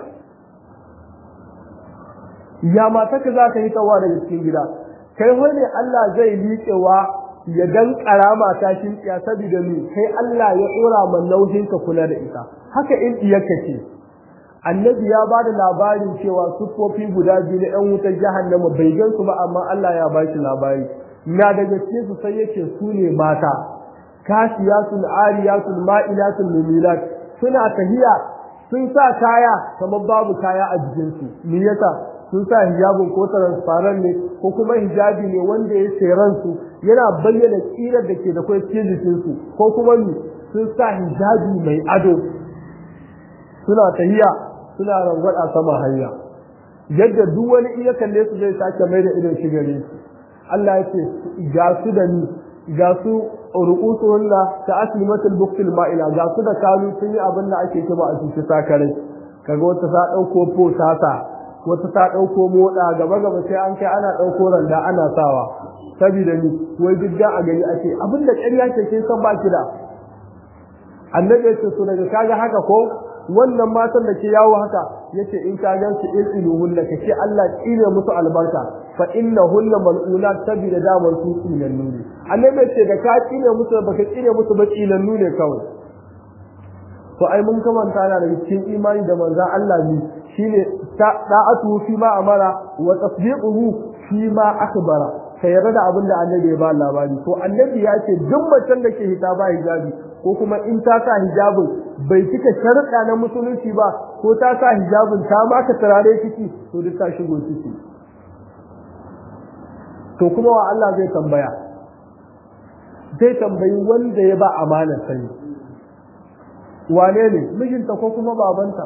ya mata ka za ta hitawa daga cikin gida kai wani Allah zai liƙewa ya dan karama ta shin ya saboda ni kai Allah ya dora man nauyin ka kula da ita haka in iyaka ce annabi ya bada labarin cewa sufofi guda biyu na ɗan wutar jahannama bai gan su ba amma Allah ya ba shi labari na daga cikin su sai yake su ne mata kasiyatul ariyatul ma'ilatul mumilat suna tahiya sun sa kaya kamar babu kaya a jikinsu me yasa sun sa hijabin ko transparent ne ko kuma hijabi ne wanda ya seran su yana bayyana tsirar da ke da kai cikin jikin su ko kuma ni sun sa hijabi mai ado suna tahiya suna rangwada sama hanya yadda duk wani iya kalle su zai sake mai da idon shi gare su Allah ya ce ga su da ni ga su ruqusuhunna ta aslimatul buktil ma'ila ga su da kalu sun yi abin da ake kima a cikin sakarai kaga wata ta dauko po tata wata ta ɗauko moɗa gaba gaba sai an kai ana ɗauko randa ana sawa saboda ni wai duk a gari ake abin da ƙarya ce kin san baki da annabi ya ce su daga kaga haka ko wannan matan da ke yawo haka yace in ka gan su ilmiluhunna kace Allah tsine musu albarka fa innahunna mal'unat sabida damar su tsinannu ne annabi ya ce da ka tsine musu baka tsine musu ba tsinannu ne kawai to ai mun kamanta na daga cikin imani da manzon Allah ne shine da'atu fi ma amara wa tasdiquhu fi ma akhbara ka yarda da abin da annabi ya ba labari to annabi ya ce duk macen da ke hita ba hijabi ko kuma in ta sa hijabin bai cika sharuɗa na musulunci ba ko ta sa hijabin ta maka turare ciki to duk ta shigo ciki to kuma wa Allah zai tambaya zai tambayi wanda ya ba amanar sani wane ne mijinta ko kuma babanta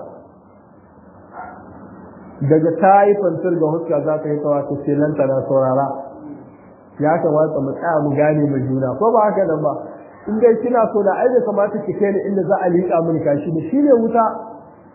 daga ta yi fantar ga huska za ta yi kawa ta ce nan na saurara ya kamata mu tsaya mu gane mu juna ko ba haka nan ba in dai kina so da ai da kamata ki kai ni inda za a liƙa mini kashi da shine wuta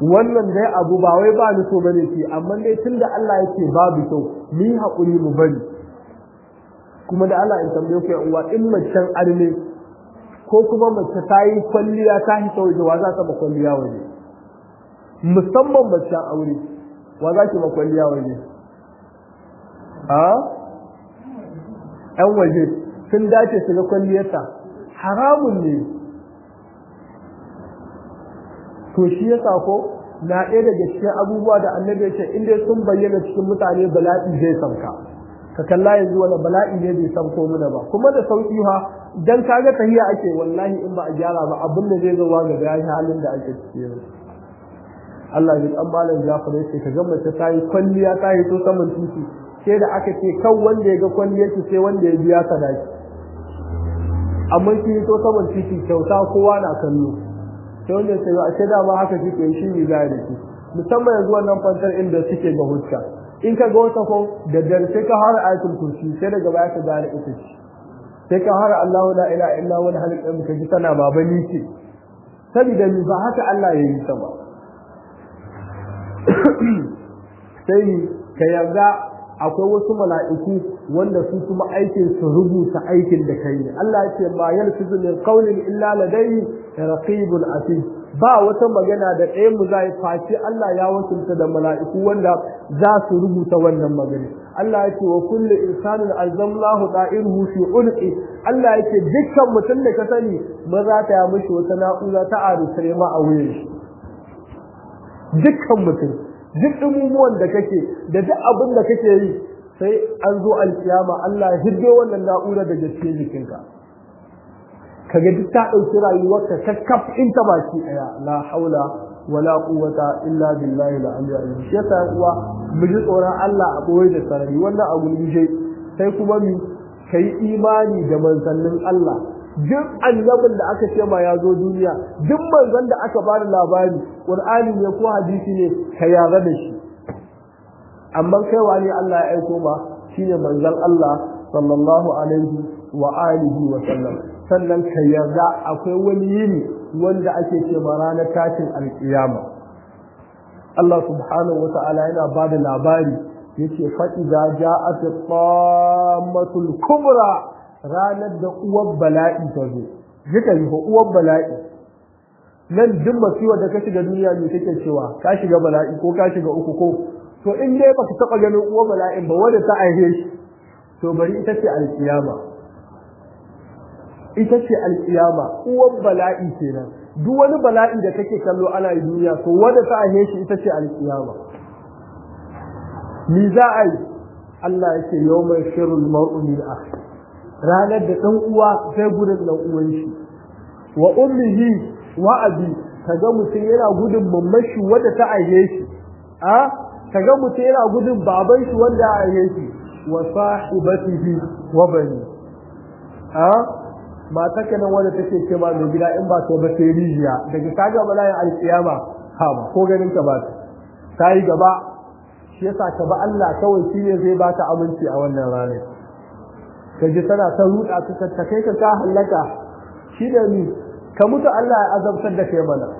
wannan dai abu ba wai ba ni so bane ce amma dai tunda Allah yake babu kyau mu yi haƙuri mu bari kuma da Allah in tambaye ku yan uwa in macen arme ko kuma mace ta yi kwalliya ta yi ta waje wa za ta ba kwalliya waje musamman macen aure wa za ki ba kwalliya waje a yan waje sun dace su ga kwalliyarta haramun ne to shi yasa ko na ɗaya daga cikin abubuwa da annabi ya ce in dai sun bayyana cikin mutane bala'i zai sauka ka kalla yanzu wani bala'i ne bai sauko muna ba kuma da sauki ha dan kaga tahiya ake wallahi in ba a gyara ba abin da zai zo wa ga gashi halin da ake ciki yanzu Allah ya dan malam Jafar ya ce ka ga mace ta yi kwalliya ta yi to saman titi sai da aka ce kan wanda ya ga kwalliyar ki sai wanda ya biya sadaki amma ki to saman titi kyauta kowa na kallo sai wanda sai a ce dama haka kike shi ne za da ki musamman yanzu wannan fantar inda suke ga hujja in ka ga wata ko da dare sai ka fara ayatul kursi sai daga baya ka gane ita ce sai ka fara Allahu la ilaha illa huwa al-halim ka ji tana babani ce saboda ni ba haka Allah ya yi ta ba sai ka yarda akwai wasu mala'iku wanda su kuma aikin su rubuta aikin da kai ne Allah ya ce ma yalfizu min qawlin illa ladayhi raqibun atid ba wata magana da ɗaya mu zai face Allah ya wakilta da mala'iku wanda za su rubuta wannan magana Allah ya ce wa kullu insanin alzamnahu da'iruhu fi ulqi Allah ya ce dukkan mutum da ka sani maza ta ya mishi wata na'ura ta arusare ma a wuyan shi dukkan mutum duk dumumuwan da kake da duk abin da kake yi sai an zo alkiyama Allah ya hiddo wannan na'ura daga cikin jikinka kaga duk ta dauki rayuwarka kakkaf in ta baki daya la haula wala quwwata illa billahi al-ali azim shi yasa uwa mu ji tsoron Allah a boye da sarari wannan abu ne sai kuma mu kai imani da manzannin Allah duk annabin da aka ce ma ya zo duniya duk manzon da aka bada labari qur'ani ne ko hadisi ne ka yarda da shi amma kai wani Allah ya aiko ma shine manzon Allah sallallahu alaihi wa alihi wa sallam sannan ka yarda akwai wani yini wanda ake ce ma ranar tashin alkiyama Allah subhanahu wa ta'ala yana bada labari yace fa idza ja'at at-tammatul kubra ranar da uwar bala'i ta zo jika yi uwar bala'i nan duk masiwa da ka shiga duniya ne take cewa ka shiga bala'i ko ka shiga uku ko to in dai baka taba ganin uwar bala'in ba wanda ta aihe shi to bari ita ce alkiyama ita ce alkiyama uwar bala'i kenan duk wani bala'i da kake kallo ana yi duniya to wanda ta aihe shi ita ce alkiyama ni za a yi Allah yake yawmal shirul mar'u min akhi ranar da ɗan uwa sai gudun ɗan uwan shi wa ummihi wa abi kaga mutum yana gudun mamman shi wanda ta aihe shi a kaga mutum yana gudun baban shi wanda ya aihe shi wa sahibatihi wa bani a mata kana wanda take ce ma mai gida in ba ta ba sai rijiya daga kaga bala'in alkiyama ha ba ko ganin ka ba ta yi gaba shi yasa ka ba Allah kawai shi ne zai baka aminci a wannan ranar ka ji tana ta ruɗa ka ta kai ka ka hallaka shi da ni ka mutu Allah ya azabtar da kai mana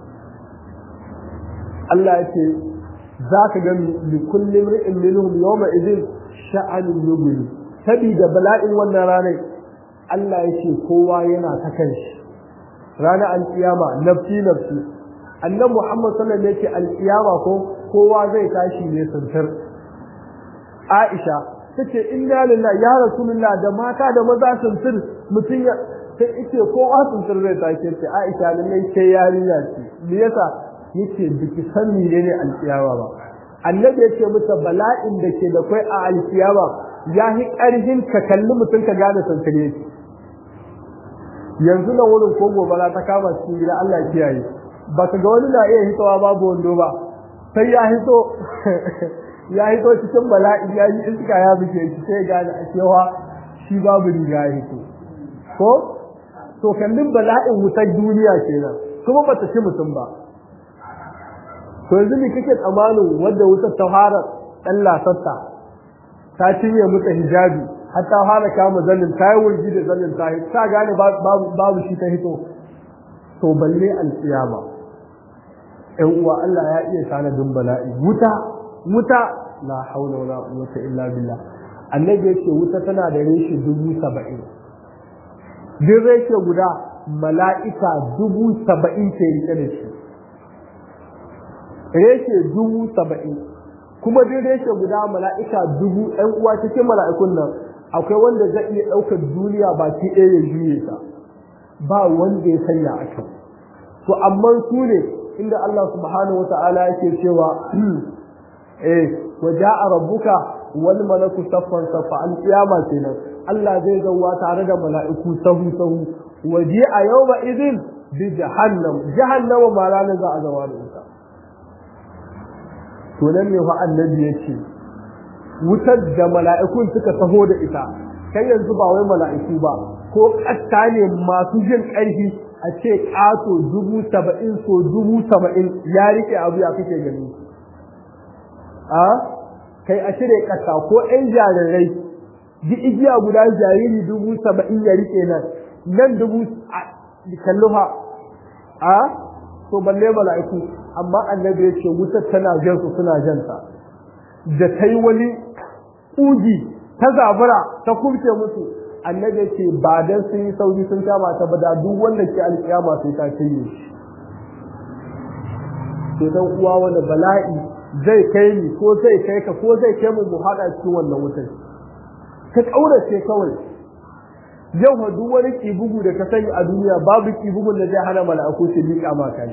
Allah ya ce za ka ga li kullum ri'in minhum yawma idin sha'anun yubli sabida bala'in wannan ranar Allah ya ce kowa yana ta kanshi ranar alkiyama nafsi nafsi annabi Muhammad sallallahu alaihi wasallam alkiyama ko kowa zai tashi ne santar Aisha tace inna lillahi ya rasulullah da mata da maza santar mutun ya sai yace kowa santar zai tashi ce Aisha lallai sai yarinya ce me yasa yace biki san menene alkiyama ba annabi yace mata bala'in da ke da kai a alkiyama ya hi karhin ka kalli mutun ka gane santare shi yanzu nan wurin ko gobara ta kama cikin gida Allah ya kiyaye ba ka ga wani na iya hitowa babu wando ba sai ya hito ya hito cikin bala'i ya yi iska ya buke shi sai gane a cewa shi babu riga ya hito ko to kallin bala'in wutar duniya kenan kuma bata ci mutum ba to yanzu ne kake tsammanin wadda wutar ta fara dan lasarta ta cinye mata hijabi har ta fara kama zanin ta yi wurgi da zanin ta ta gane babu shi ta hito to balle alkiyama ƴan uwa Allah ya iya tanadin bala'i wuta wuta la haula wala quwwata illa billah annabi yake wuta tana da reshe dubu saba'in duk reshe guda mala'ika dubu saba'in ke rike da shi reshe dubu saba'in kuma duk reshe guda mala'ika dubu ɗan uwa cikin mala'ikun nan akwai wanda zai iya ɗaukar duniya baki ɗaya ya juye ta ba wanda ya sanya a kan to amma su ne inda Allah subhanahu wa ta'ala yake cewa eh wa ja'a rabbuka wal malaku saffan saffa al qiyama kenan Allah zai zauwa tare da mala'iku sahu sahu wa ji'a yawma idin bi jahannam jahannama ma ranar za a zawa da ita to nan ne fa annabi yace wutar da mala'ikun suka taho da ita kai yanzu ba wai mala'iku ba ko ƙasta ne masu jin ƙarfi a ce ƙato dubu saba'in so dubu saba'in ya rike abu ya kake gani a kai a shirya ƙasa ko ‘yan jarirai ji igiya guda jariri dubu saba'in ya rike nan nan dubu kalluha a to balle mala'iku amma annabi ya ce wutar tana jan su suna janta da ta yi wani ƙugi ta zabura ta kurce musu annabi ce ba dan sun yi sauri sun kama ta ba da duk wanda ke alƙiyama sai ta cinye shi to dan uwa wanda bala'i zai kai ni ko zai kai ka ko zai kai mu mu haɗa cikin wannan wutar ka ƙaurace kawai yau ma duk wani kibugu da ka sani a duniya babu kibugun da zai hana mala'iku su liƙa ma kai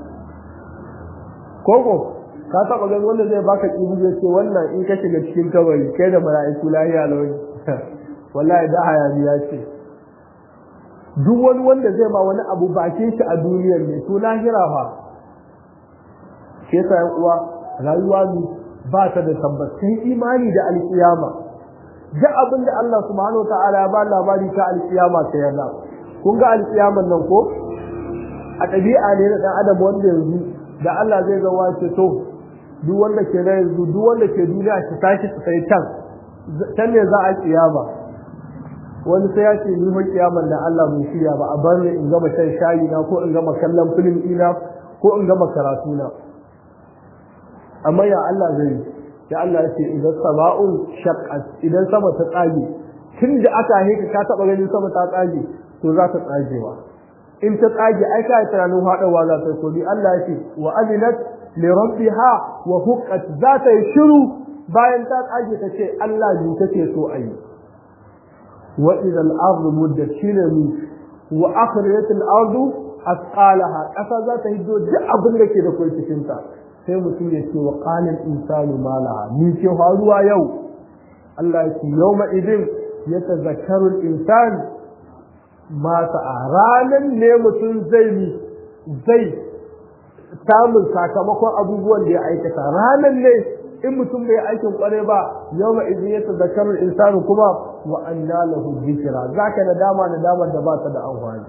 koko ka taɓa ganin wanda zai baka kibugu ya ce wannan in ka shiga cikin kabari kai da mala'iku lahiya launi wallahi da hayaniya ce duk wani wanda zai ma wani abu bakin shi a duniyar ne to lahira fa shi yasa yan uwa rayuwa ne ba ta da tabbacin imani da alkiyama duk abin da Allah subhanahu ta'ala ya ba labari ta alkiyama ta yarda kun ga alkiyaman nan ko a ɗabi'a ne na ɗan adam wanda yanzu da Allah zai zama ce to duk wanda ke na yanzu duk wanda ke duniya shi tashi su sai can can ne za a kiyama wani sai ya ce ni fa kiyaman da Allah mun shirya ba a bar ni in gama shan shayi na ko in gama kallon film ina ko in gama karatu na amma ya Allah zai ya Allah ya ce idan sama'un shaqqat idan sama ta tsage tun da aka heka ka taba ganin sama ta tsage to za ta tsagewa in ta tsage ai ka tunanin hadawa za ta so bi Allah ya ce wa aminat li rabbiha wa huqqat za ta yi shiru bayan ta tsage ta ce Allah ne take so a yi wa idza al-ard muddat shilami wa akhrajat al-ard asqalaha kasa za ta hiddo duk abin da ke da kai cikin ta sai mutum ya ce wa qala al-insanu ma laha ni ce faruwa yau Allah ya ce yawma idin yatazakkaru al-insan ma sa'a ranan ne mutum zai zai samun sakamakon abubuwan da ya aikata ranan ne in mutum bai aikin kware ba yau ma idan ya tazakkaru insanu kuma wa anna lahu dhikra zaka nadama nadama da ba ta da amfani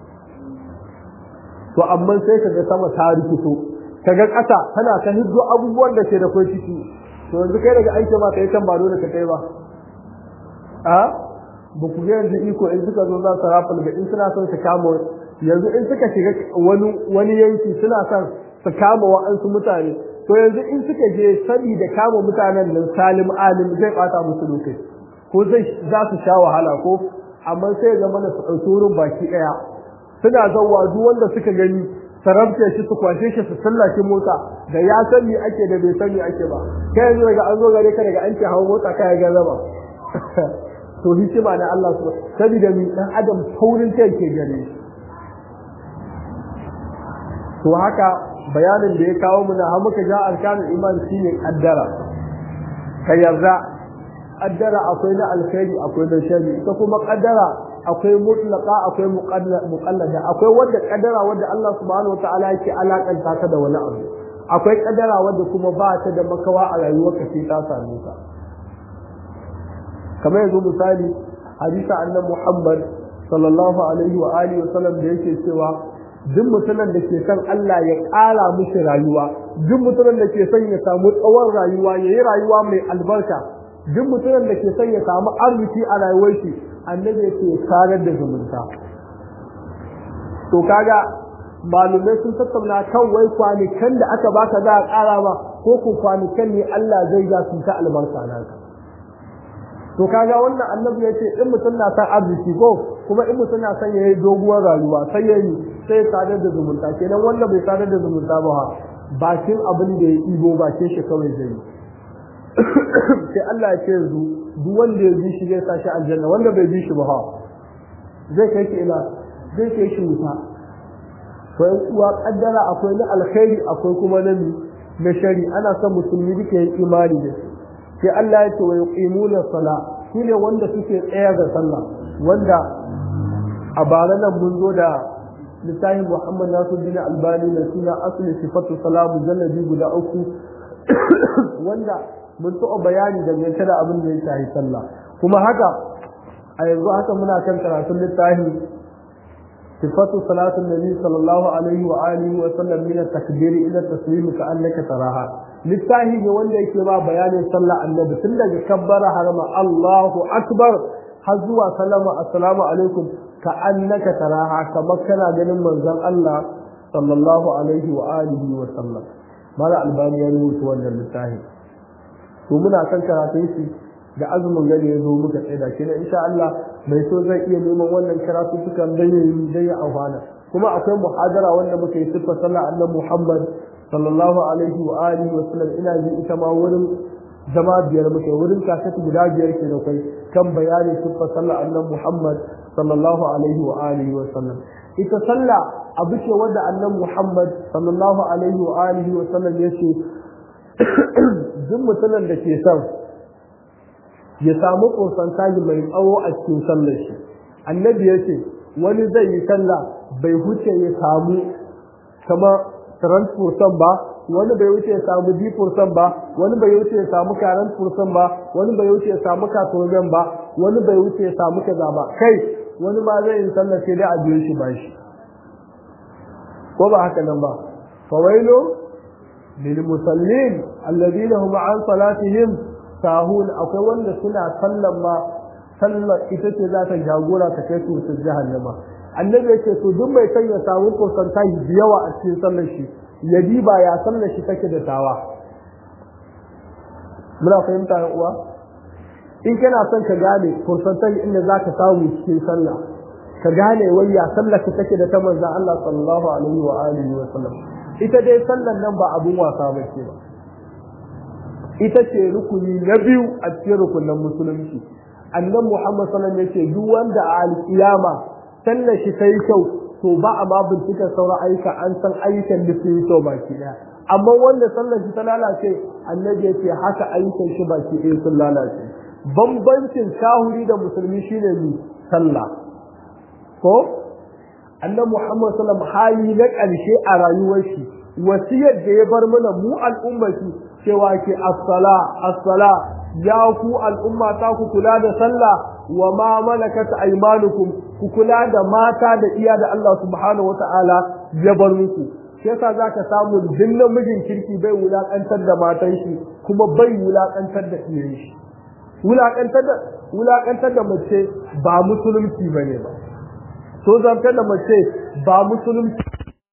to amma sai kaga sama ta rikito kaga ƙasa tana ta hiddo abubuwan da ke da kai ciki to yanzu kai daga aiki ma kai kan ba dole ka kai ba a ba ku ga yanzu iko in suka zo za su rafa daga in suna son su kama yanzu in suka shiga wani wani yanki suna son su kama wa'ansu mutane to yanzu in suka je sabi da kama mutanen nan salim alim zai bata musu lokaci ko zai za su sha wahala ko amma sai ga mana su ɗauki wurin baki ɗaya suna zauwa duk wanda suka gani sarabce shi su kwashe shi su sallake mota da ya san me ake da bai san me ake ba kai yanzu daga an zo gare ka daga an ce hawo mota kai ga zama to hikima na Allah su saboda mi dan adam taurin kai ke gare shi to haka bayanin da ya kawo mu na har muka ja arkanul iman shine kaddara ka yarda kaddara akwai na alkhairi akwai na sharri ita kuma kaddara akwai mutlaqa akwai muqallada akwai wanda kaddara wanda Allah subhanahu wataala yake alakanta ta da wani abu akwai kaddara wanda kuma ba ta da makawa a rayuwarka sai ta same ka kamar yanzu misali hadisa annabi Muhammad sallallahu alaihi wa alihi wa sallam da yake cewa duk mutumin da ke son Allah ya ƙara mishi rayuwa duk mutumin da ke son ya samu tsawon rayuwa ya yi rayuwa mai albarka duk mutumin da ke son ya samu arziki a rayuwar shi annabi yake karar da zumunta to kaga malumai sun tattauna kan wai kwanikan da aka baka za a ƙara ba ko ko kwanikan ne Allah zai ga su ta albarka naka to kaga wannan annabi yace in mutum na san arziki ko kuma in mutum na san yayi doguwar rayuwa sai yayi sai sadar da zumunta kenan wanda bai sadar da zumunta ba ha bakin abin da ya ibo bakin shi kawai zai sai Allah ya ce yanzu duk wanda ya bi shi zai sa shi aljanna wanda bai bi shi ba ha zai kai shi ila zai kai shi wuta to yan uwa kaddara akwai na alkhairi akwai kuma na na shari ana son musulmi duka yin imani da su sai Allah ya ce wa yuqimuna sala shine wanda suke tsaya da sallah wanda a bara nan mun zo da littafin Muhammad Nasiruddin Albani na suna asli sifatu salamu jalladi guda uku wanda mun taɓa bayani dangance da abin da ya shahi sallah kuma haka a yanzu haka muna kan karatun littafi sifatu salatun nabi sallallahu alaihi wa alihi wa sallam min at-takbir ila at-taslim ka annaka taraha littafi ne wanda yake ba bayanin sallah annabi tun daga kabbara harama Allahu akbar har zuwa sallama assalamu alaikum ka annaka taraha kamar kana ganin manzon Allah sallallahu alaihi wa alihi wa sallam mala albani ya rubuta wannan littafi to muna kan karatun shi da azumin gani ya zo muka tsaida shi na insha Allah mai so zai iya neman wannan karatu sukan dan yayi dan ya amfana kuma akwai muhadara wanda muka yi sifa sallah annabi Muhammad sallallahu alaihi wa alihi wa sallam ina ji ita ma wurin zama biyar muke wurin kasati guda biyar ke da kai kan bayani sifa sallah annabi Muhammad sallallahu alaihi wa alihi wa sallam ita sallah abu ce wanda annabi Muhammad sallallahu alaihi wa alihi wa sallam yace duk mutumin da ke son ya samu konsantaji mai tsawo a cikin sallar shi annabi ya ce wani zai yi sallah bai huce ya samu kama 30% ba wani bai wuce ya samu 10% ba wani bai wuce ya samu 40% ba wani bai wuce ya samu 80% ba wani bai wuce ya samu kaza ba kai wani ma zai yi sallah sai dai a biyo shi bashi ko ba haka nan ba fawailu lil musallin alladhina hum an salatihim sahun akwai wanda suna sallan ma sallar ita ce za ta jagora ta kai su su jahannama annabi yake to duk mai son ya samu percentage da yawa a cikin sallar shi ya diba ya sallar shi take da tawa muna fahimta ya uwa in kana son ka gane percentage inda za ka samu cikin sallah ka gane wai ya sallar ka take da ta manzon Allah sallallahu alaihi wa alihi wa sallam ita dai sallar nan ba abun wasa ba ce ba ita ce rukuni na biyu a cikin rukunin musulunci annan muhammad sallam ya ce duk wanda a alkiyama sallar shi ta yi kyau to ba a ma bincika sauran ayyuka an san ayyukan da sun yi kyau baki daya amma wanda sallar shi ta lalace annabi ya ce haka ayyukan shi baki ɗaya sun lalace bambancin kahuri da musulmi shine ni sallah ko annan muhammad sallam hali na ƙarshe a rayuwar shi wasiyar da ya bar mana mu al'ummati cewa ke as-sala as-sala ya ku al'umma ta ku kula da sallah wa ma malakat aymanukum ku kula da mata da iya da Allah subhanahu wata'ala ya bar muku shi yasa zaka samu dinnan mijin kirki bai wulakantar da matan shi kuma bai wulakantar da iyayen shi wulakantar da wulakantar da mace ba musulunci bane ba so zantar da mace ba musulunci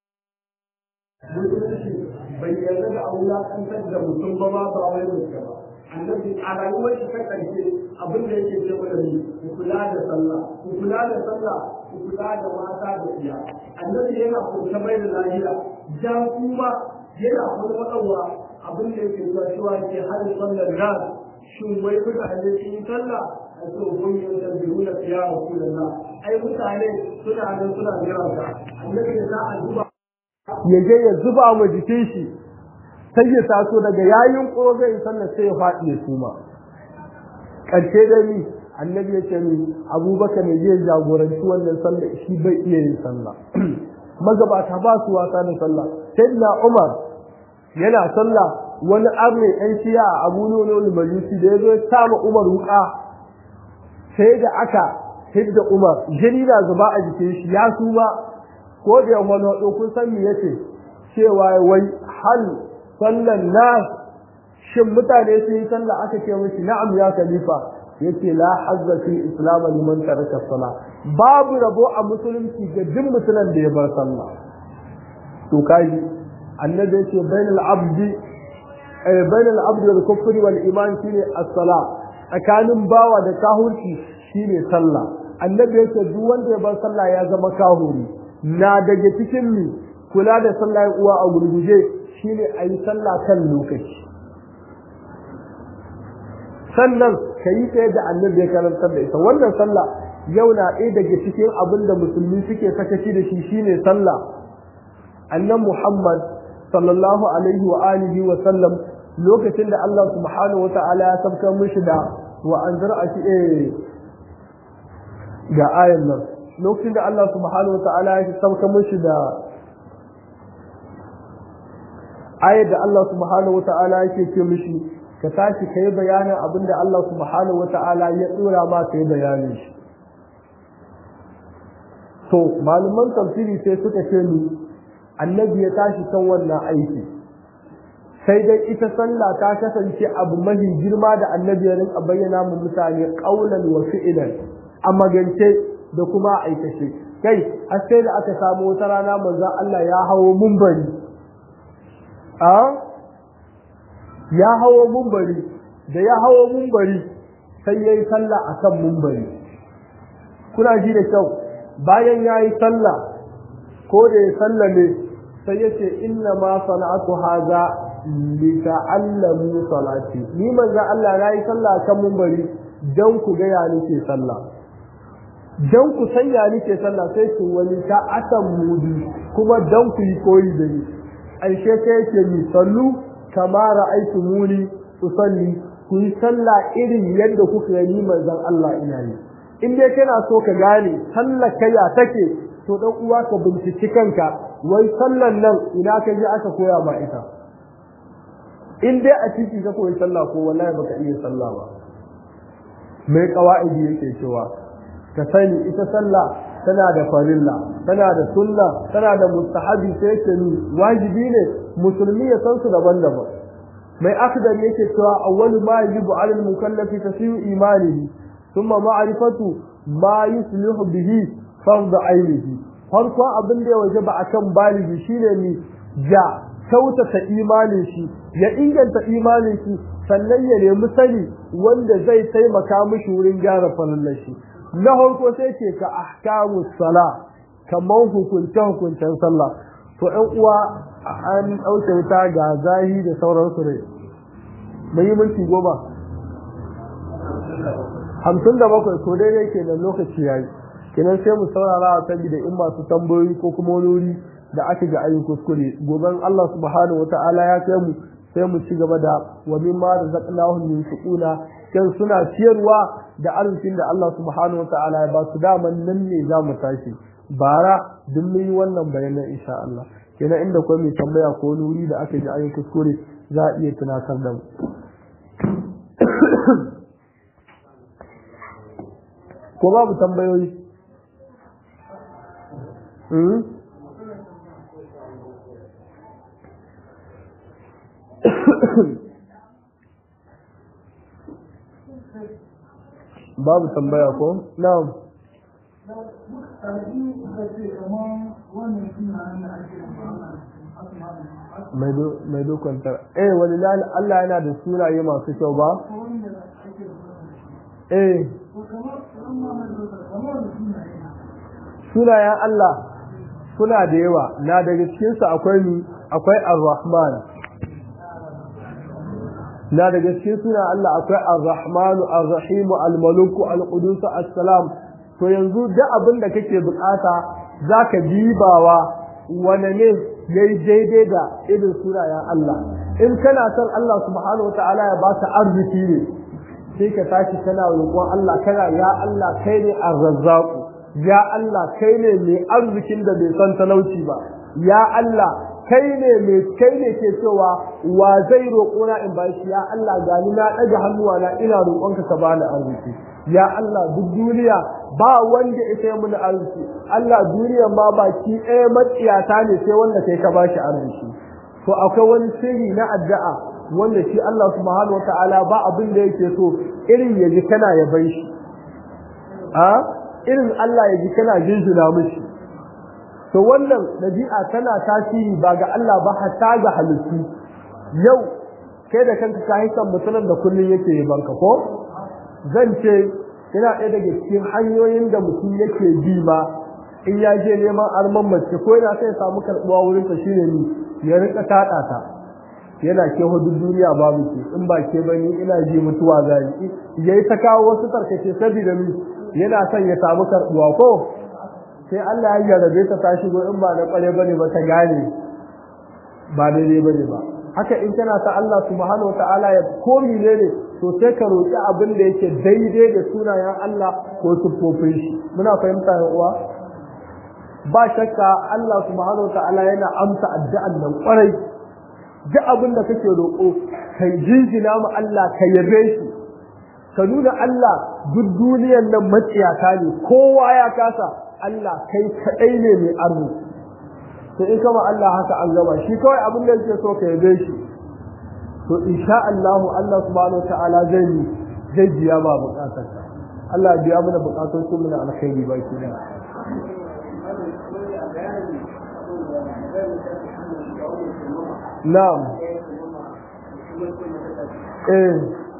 bai yarda da wulakantar da mutum ba ma ba wai mutum ba annabi a rayuwar shi ta karshe abin da yake ce mana ne ku kula da sallah ku kula da sallah ku kula da mata da iya annabi yana kusa mai da lahiya ja kuma yana kuma wadawa abin da yake zuwa shi wa ke har sallar ran shin wai mutane sun yi sallah a ce kun yi da biyu na fiya wa kullum ai mutane suna nan suna jira ka annabi ya za a duba ya je ya zuba ma jikin shi sai ya taso daga yayin ƙoro zai sallar sai ya faɗi ya suma ƙarshe da ni annabi ya ce ni abubakar ne zai jagoranci wannan sallar shi bai iya yin sallah magabata ba su wasa da sallah sai na umar yana sallah wani arne ɗan shiya a abu nuna majusi da ya zo ya sama umar wuƙa sai da aka hidda umar jini na zuba a jikin shi ya suma ko da yawan wani kun san me yace cewa wai hal sallan nas shin mutane su yi sallah aka ce mishi na'am ya khalifa yace la hazza fi islam liman taraka salah babu rabo a musulunci ga duk mutumin da ya bar sallah to kaji annabi ya ce bainal abdi eh bainal abdi wal kufri wal iman shine as-sala tsakanin bawa da kahurci shine sallah annabi ya ce duk wanda ya bar sallah ya zama kahuri na daga cikin mi kula da sallah ya uwa a gurguje shine ayi sallah kan lokaci sannan ka yi ta yadda annabi ya karantar da ita wannan sallah yau na ɗaya daga cikin abin da musulmi suke sakaci da shi shine sallah annan muhammad sallallahu alaihi wa alihi wa sallam lokacin da Allah subhanahu wa ta'ala ya sabkar mishi da wa anzar a shi eh ga ayan nan lokacin da Allah subhanahu wa ta'ala ya sabkar mishi da ayar da Allah subhanahu wa ta'ala yake ce mishi ka tashi ka yi bayanin abin da Allah subhanahu wa ta'ala ya tsora ma ka yi bayanin shi to malaman tafsiri sai suka ce ni annabi ya tashi kan wannan aiki sai dai ita sallah ta kasance abu mahi girma da annabi ya rinka bayyana mu mutane qaulan wa fi'lan a magance da kuma aikace kai har sai da aka samu wata rana manzon Allah ya hawo mumbari a ya hawo mumbari da ya hawo mumbari sai yayi sallah akan mumbari kuna ji da kyau bayan yayi sallah ko da ya sallame sai yace inna ma sana'atu haza li ta'allamu salati ni manzo Allah nayi sallah kan munbari dan ku ga ya nake sallah dan ku san ya nake sallah sai ku wani ta atan mudi kuma dan ku yi koyi da ni aishe sai yake ni sallu kama ra'aytu muni usalli ku yi sallah irin yadda kuka gani manzon Allah ina yi in dai kana so ka gane sallar kaya take to dan uwa ka binciki kanka wai sallan nan ina ka je aka koya ma ita in dai a ciki ka koyi sallah ko wallahi baka iya sallah ba mai qawaidi yake cewa ka sani ita sallah tana da farilla tana da sunna tana da mustahabi sai yake ni wajibi ne musulmi ya san su daban-daban mai akdar yake cewa awwalu ma yajibu 'ala al-mukallafi tasiyu imanihi thumma ma'rifatu ma yuslihu bihi fardu ainihi farko abin da ya waje ba akan baligi shine ni ja kyautata imanin shi ya inganta imanin shi sannan ya nemi sani wanda zai taimaka mishi wurin gyara falallar shi na farko sai ce ka ahkamu sala kamar hukunce hukuncen sallah to ɗan uwa an ɗauke wuta ga zahi da sauransu ne mai yi minti goma hamsin da bakwai ko daidai kenan lokaci yayi kenan sai mu saurara a saboda in masu tambayoyi ko kuma wani wuri da aka ga ayin kuskure goben Allah subhanahu wataala ya kai mu sai mu ci gaba da wa mimma razaqnahum yunfiquna kan suna ciyarwa da arzikin da Allah subhanahu wataala ya ba su daman nan ne za mu tashi bara duk mun yi wannan bayanan insha Allah kenan inda kuma mai tambaya ko wani wuri da aka ji ayin kuskure za a iya tunatar da mu ko babu tambayoyi babu tambaya ko na'am mai dokontar eh wani Allah yana da sunaye masu kyau ba eh sunayen Allah suna da yawa na daga cikinsu akwai ni akwai ar-rahman na daga cikin suna Allah akwai ar-rahmanu ar-rahimu al-maliku al-qudus as-salam to yanzu duk abin da kake bukata zaka dibawa wane ne yayi daidai da irin sunayen Allah in kana son Allah subhanahu wataala ya baka arziki ne sai ka tashi kana roƙon Allah kana ya Allah kai ne ar-razzaq ya Allah kai ne mai arzikin da bai san talauci ba ya Allah kai ne mai kai ne ke cewa wa zai roƙona in ba shi ya Allah gani na ɗaga hannuwa na ina roƙonka ka bani arziki ya Allah duk duniya ba wanda ya sai mun arziki Allah duniya ma baki ɗaya matsiyata ne sai wanda kai ka bashi arziki to akwai wani sirri na addu'a wanda shi Allah subhanahu wataala ba abin da yake so irin ya ji kana ya bai shi a irin Allah ya ji kana jinjina mishi to wannan dabi'a tana tasiri ba ga Allah ba hatta ga halittu yau kai da kanka ka hisan mutumin da kullun yake banka ko zan ce yana ɗaya daga cikin hanyoyin da mutum yake bi ma in ya je neman arman mace ko yana sai samu karɓuwa wurin ta shine ni ya rika taɗa ta yana ke hudu duniya babu ke in ba ke bani ina ji mutuwa zai yayi ta kawo wasu tarkace saboda ni yana son ya samu karɓuwa ko sai Allah ya jarabe ta ta shigo in ba na kware bane ba ta gane ba daidai bane ba haka in kana ta Allah subhanahu wataala ya komi ne ne to sai ka roki abin da yake daidai da sunayen Allah ko siffofin shi muna fahimta yan uwa ba shakka Allah subhanahu wataala yana amsa addu'an nan kwarai duk abin da kake roƙo kai jinjina mu Allah ka yabe shi ka nuna Allah duk duniyar nan maciyata ne kowa ya kasa Allah kai kadai ne mai arziki to in kama Allah haka an gama shi kawai abin da yake so ka yabe shi to insha Allah Allah subhanahu ta'ala zai yi zai biya ba bukatar ka Allah ya biya mana bukatun su mana alkhairi ba ki da Na'am eh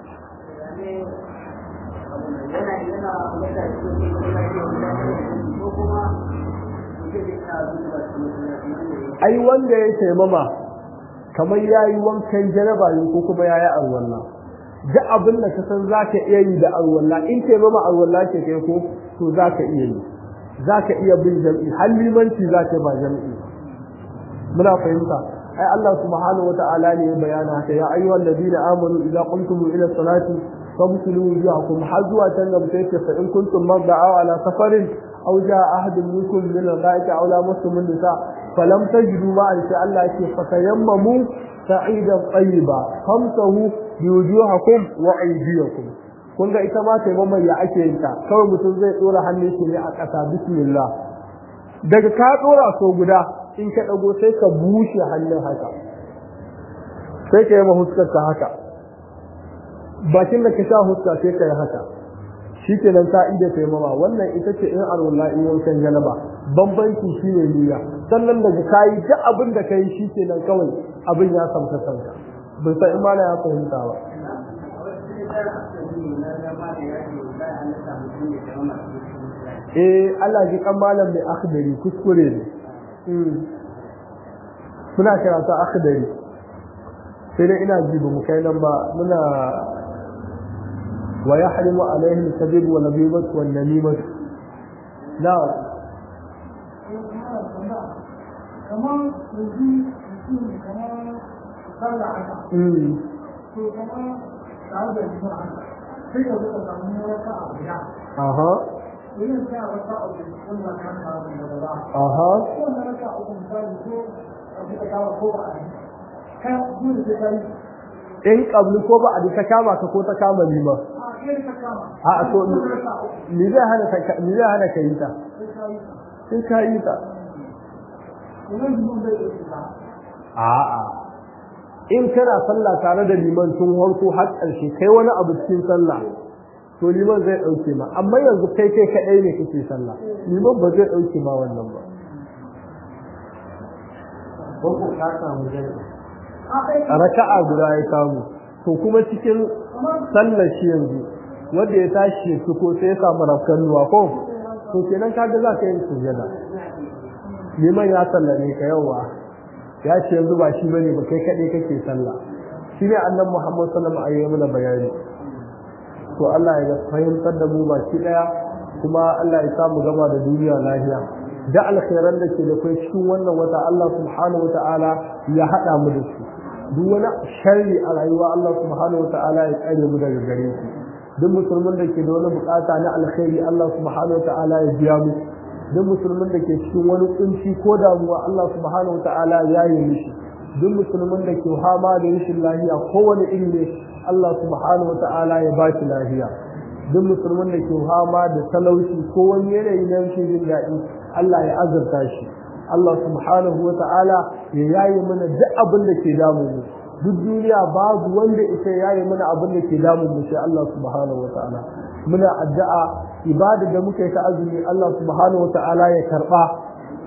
ai wanda ya taimama kamar ya yi wankan jaraba ne ko kuma ya yi arwalla duk abin da ka san za ka iya yi da arwalla in taimama arwalla ke kai ko to za ka iya yi za ka iya bin jam'i har limanci za ka ba jam'i muna fahimta ai Allah subhanahu wa ta'ala ne ya bayana haka ya ayyuhal ladina amanu idza qumtum ila salati فاغسلوا وجوهكم حزوة نبتيك فإن كنتم مرضى أو على سفر أو جاء أحد منكم من الغائط أو لامستم النساء فلم تجدوا ماء شاء الله فتيمموا سعيدا طيبا خمسه بوجوهكم وأيديكم kun ga ita ma taimakon ya ake yin ta kawai mutum zai dora hannun shi ne a ƙasa bismillah daga ka dora so guda in ka dago sai ka bushe hannun haka sai ka yi mahuskar ka haka bakin da ka sha huska sai ka yi haka shi ke nan ta ida taimama wannan ita ce in alwala in wankan janaba bambanci shi ne niyya sannan daga kayi duk abin da ka yi shi ke nan kawai abin ya samta samta bai san in mana ya fahimta ba eh Allah ji kan malam mai akhdari kuskure ne muna karatu akhdari sai dai ina ji ba mu kai nan ba muna ويحرم عليه الكذب والنبيبة والنميمة لا كمان يجي يكون كمان طلع عنها امم كمان تعود يجمع عنها في وقت الأمور وقع بها اها وين كان وقع بكل مكان من الله اها كل ركع ومثال يقول أبي أجاوب فوق عليه كان يقول في in kabli ko ba a ta kama ka ko ta kama ni ma a to ni zai hana ka ni zai hana ka yi ta sai ka yi ta a'a in kana sallah tare da liman tun harko har ƙarshe kai wani abu cikin sallah to liman zai ɗauke ma amma yanzu kai kai kaɗai ne kake sallah liman ba zai ɗauke ma wannan ba ko ko ka samu jami'a raka'a guda ya samu to kuma cikin sallar shi yanzu wanda ya tashi su ko sai ya samu rafkan nuwa ko to kenan kaga za ka yi sujada liman ya sallame ka yawa ya ce yanzu ba shi bane ba kai kaɗai kake sallah shi ne annan muhammad sallallahu alaihi wasallam mana bayani to Allah ya fahimtar da mu baki daya kuma Allah ya samu gama da duniya lafiya da alkhairan da ke da kai cikin wannan wata Allah subhanahu wataala ya hada mu da su duk wani sharri a rayuwa Allah subhanahu wataala ya tsare mu daga gare shi duk musulmin da ke da wani bukata na alkhairi Allah subhanahu wataala ya biya mu duk musulmin da ke cikin wani kunci ko damuwa Allah subhanahu wataala ya yi mishi duk musulmin da ke hama da rashin lafiya kowane iri ne Allah subhanahu wataala ya ba shi lafiya duk musulmin da ke hama da talauci ko wani yanayi na rashin jin daɗi Allah ya azurta shi Allah subhanahu wa ta'ala ya yaye mana duk abin da ke damu mu duk duniya babu wanda ita yaye mana abin da ke damu mu sai Allah subhanahu wa ta'ala muna addu'a ibada da muka yi ta azumi Allah subhanahu wa ta'ala ya karba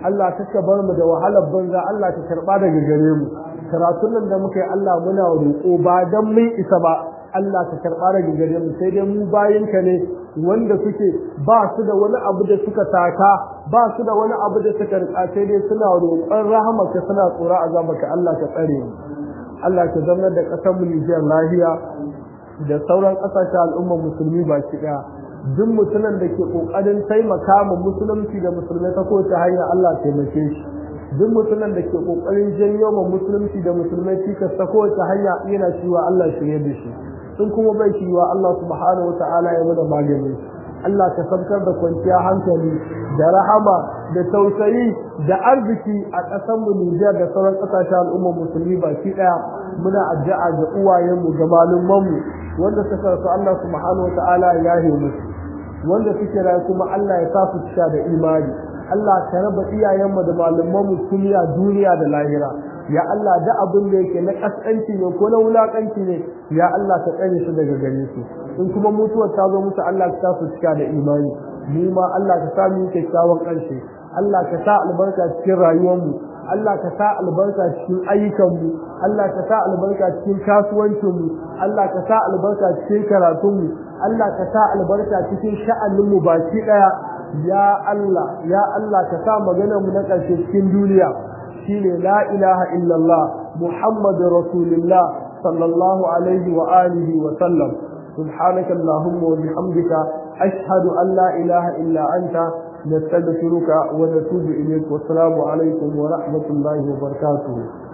Allah ka bar mu da wahalar banza Allah ka karba daga gare mu karatun nan da muka yi Allah muna roƙo ba dan mun isa ba Allah ka karba daga gare mu sai dai mu bayinka ne wanda suke ba su da wani abu da suka taka ba su da wani abu da suka rika sai dai suna roƙon rahamarka suna tsora azabarka Allah ka tsare mu Allah ka zama da ƙasar mu Nijar lahiya da sauran ƙasashen al'ummar musulmi baki ɗaya duk mutumin da ke ƙoƙarin taimaka ma musulunci da musulmai ta kowace hanya Allah taimake shi duk mutumin da ke ƙoƙarin janyo ma musulunci da musulmai cikas ta kowace hanya yana cewa Allah shirye da shi in kuma bai cewa Allah subhanahu wa ta'ala ya mana magani Allah ka sabkar da kwanciya hankali da rahama da tausayi da arziki a ƙasar mu Nijar da sauran ƙasashen al'ummar musulmi baki ɗaya muna addu'a ga uwayenmu ga malumanmu wanda suka rasu Allah subhanahu wa ta'ala ya yahe musu wanda suke rayu kuma Allah ya sa su cika da imani Allah ka raba iyayenmu da malamanmu duniya duniya da lahira ya Allah da abin da yake na kaskanci ne ko na wulakanci ne ya Allah ka tsare su daga gare su in kuma mutuwar ta zo musu Allah ka sa su cika da imani mu ma Allah ka sa mu kyakkyawan ƙarshe Allah ka sa albarka cikin rayuwarmu Allah ka sa albarka cikin ayyukanmu Allah ka sa albarka cikin kasuwancinmu Allah ka sa albarka cikin karatunmu Allah ka sa albarka cikin sha'aninmu baki daya ya Allah ya Allah ka sa maganarmu na ƙarshe cikin duniya shine la ilaha illallah muhammadur rasulullah sallallahu alaihi wa alihi wa sallam سبحانك اللهم وبحمدك أشهد أن لا إله إلا أنت نستغفرك ونتوب إليك والسلام عليكم ورحمة الله وبركاته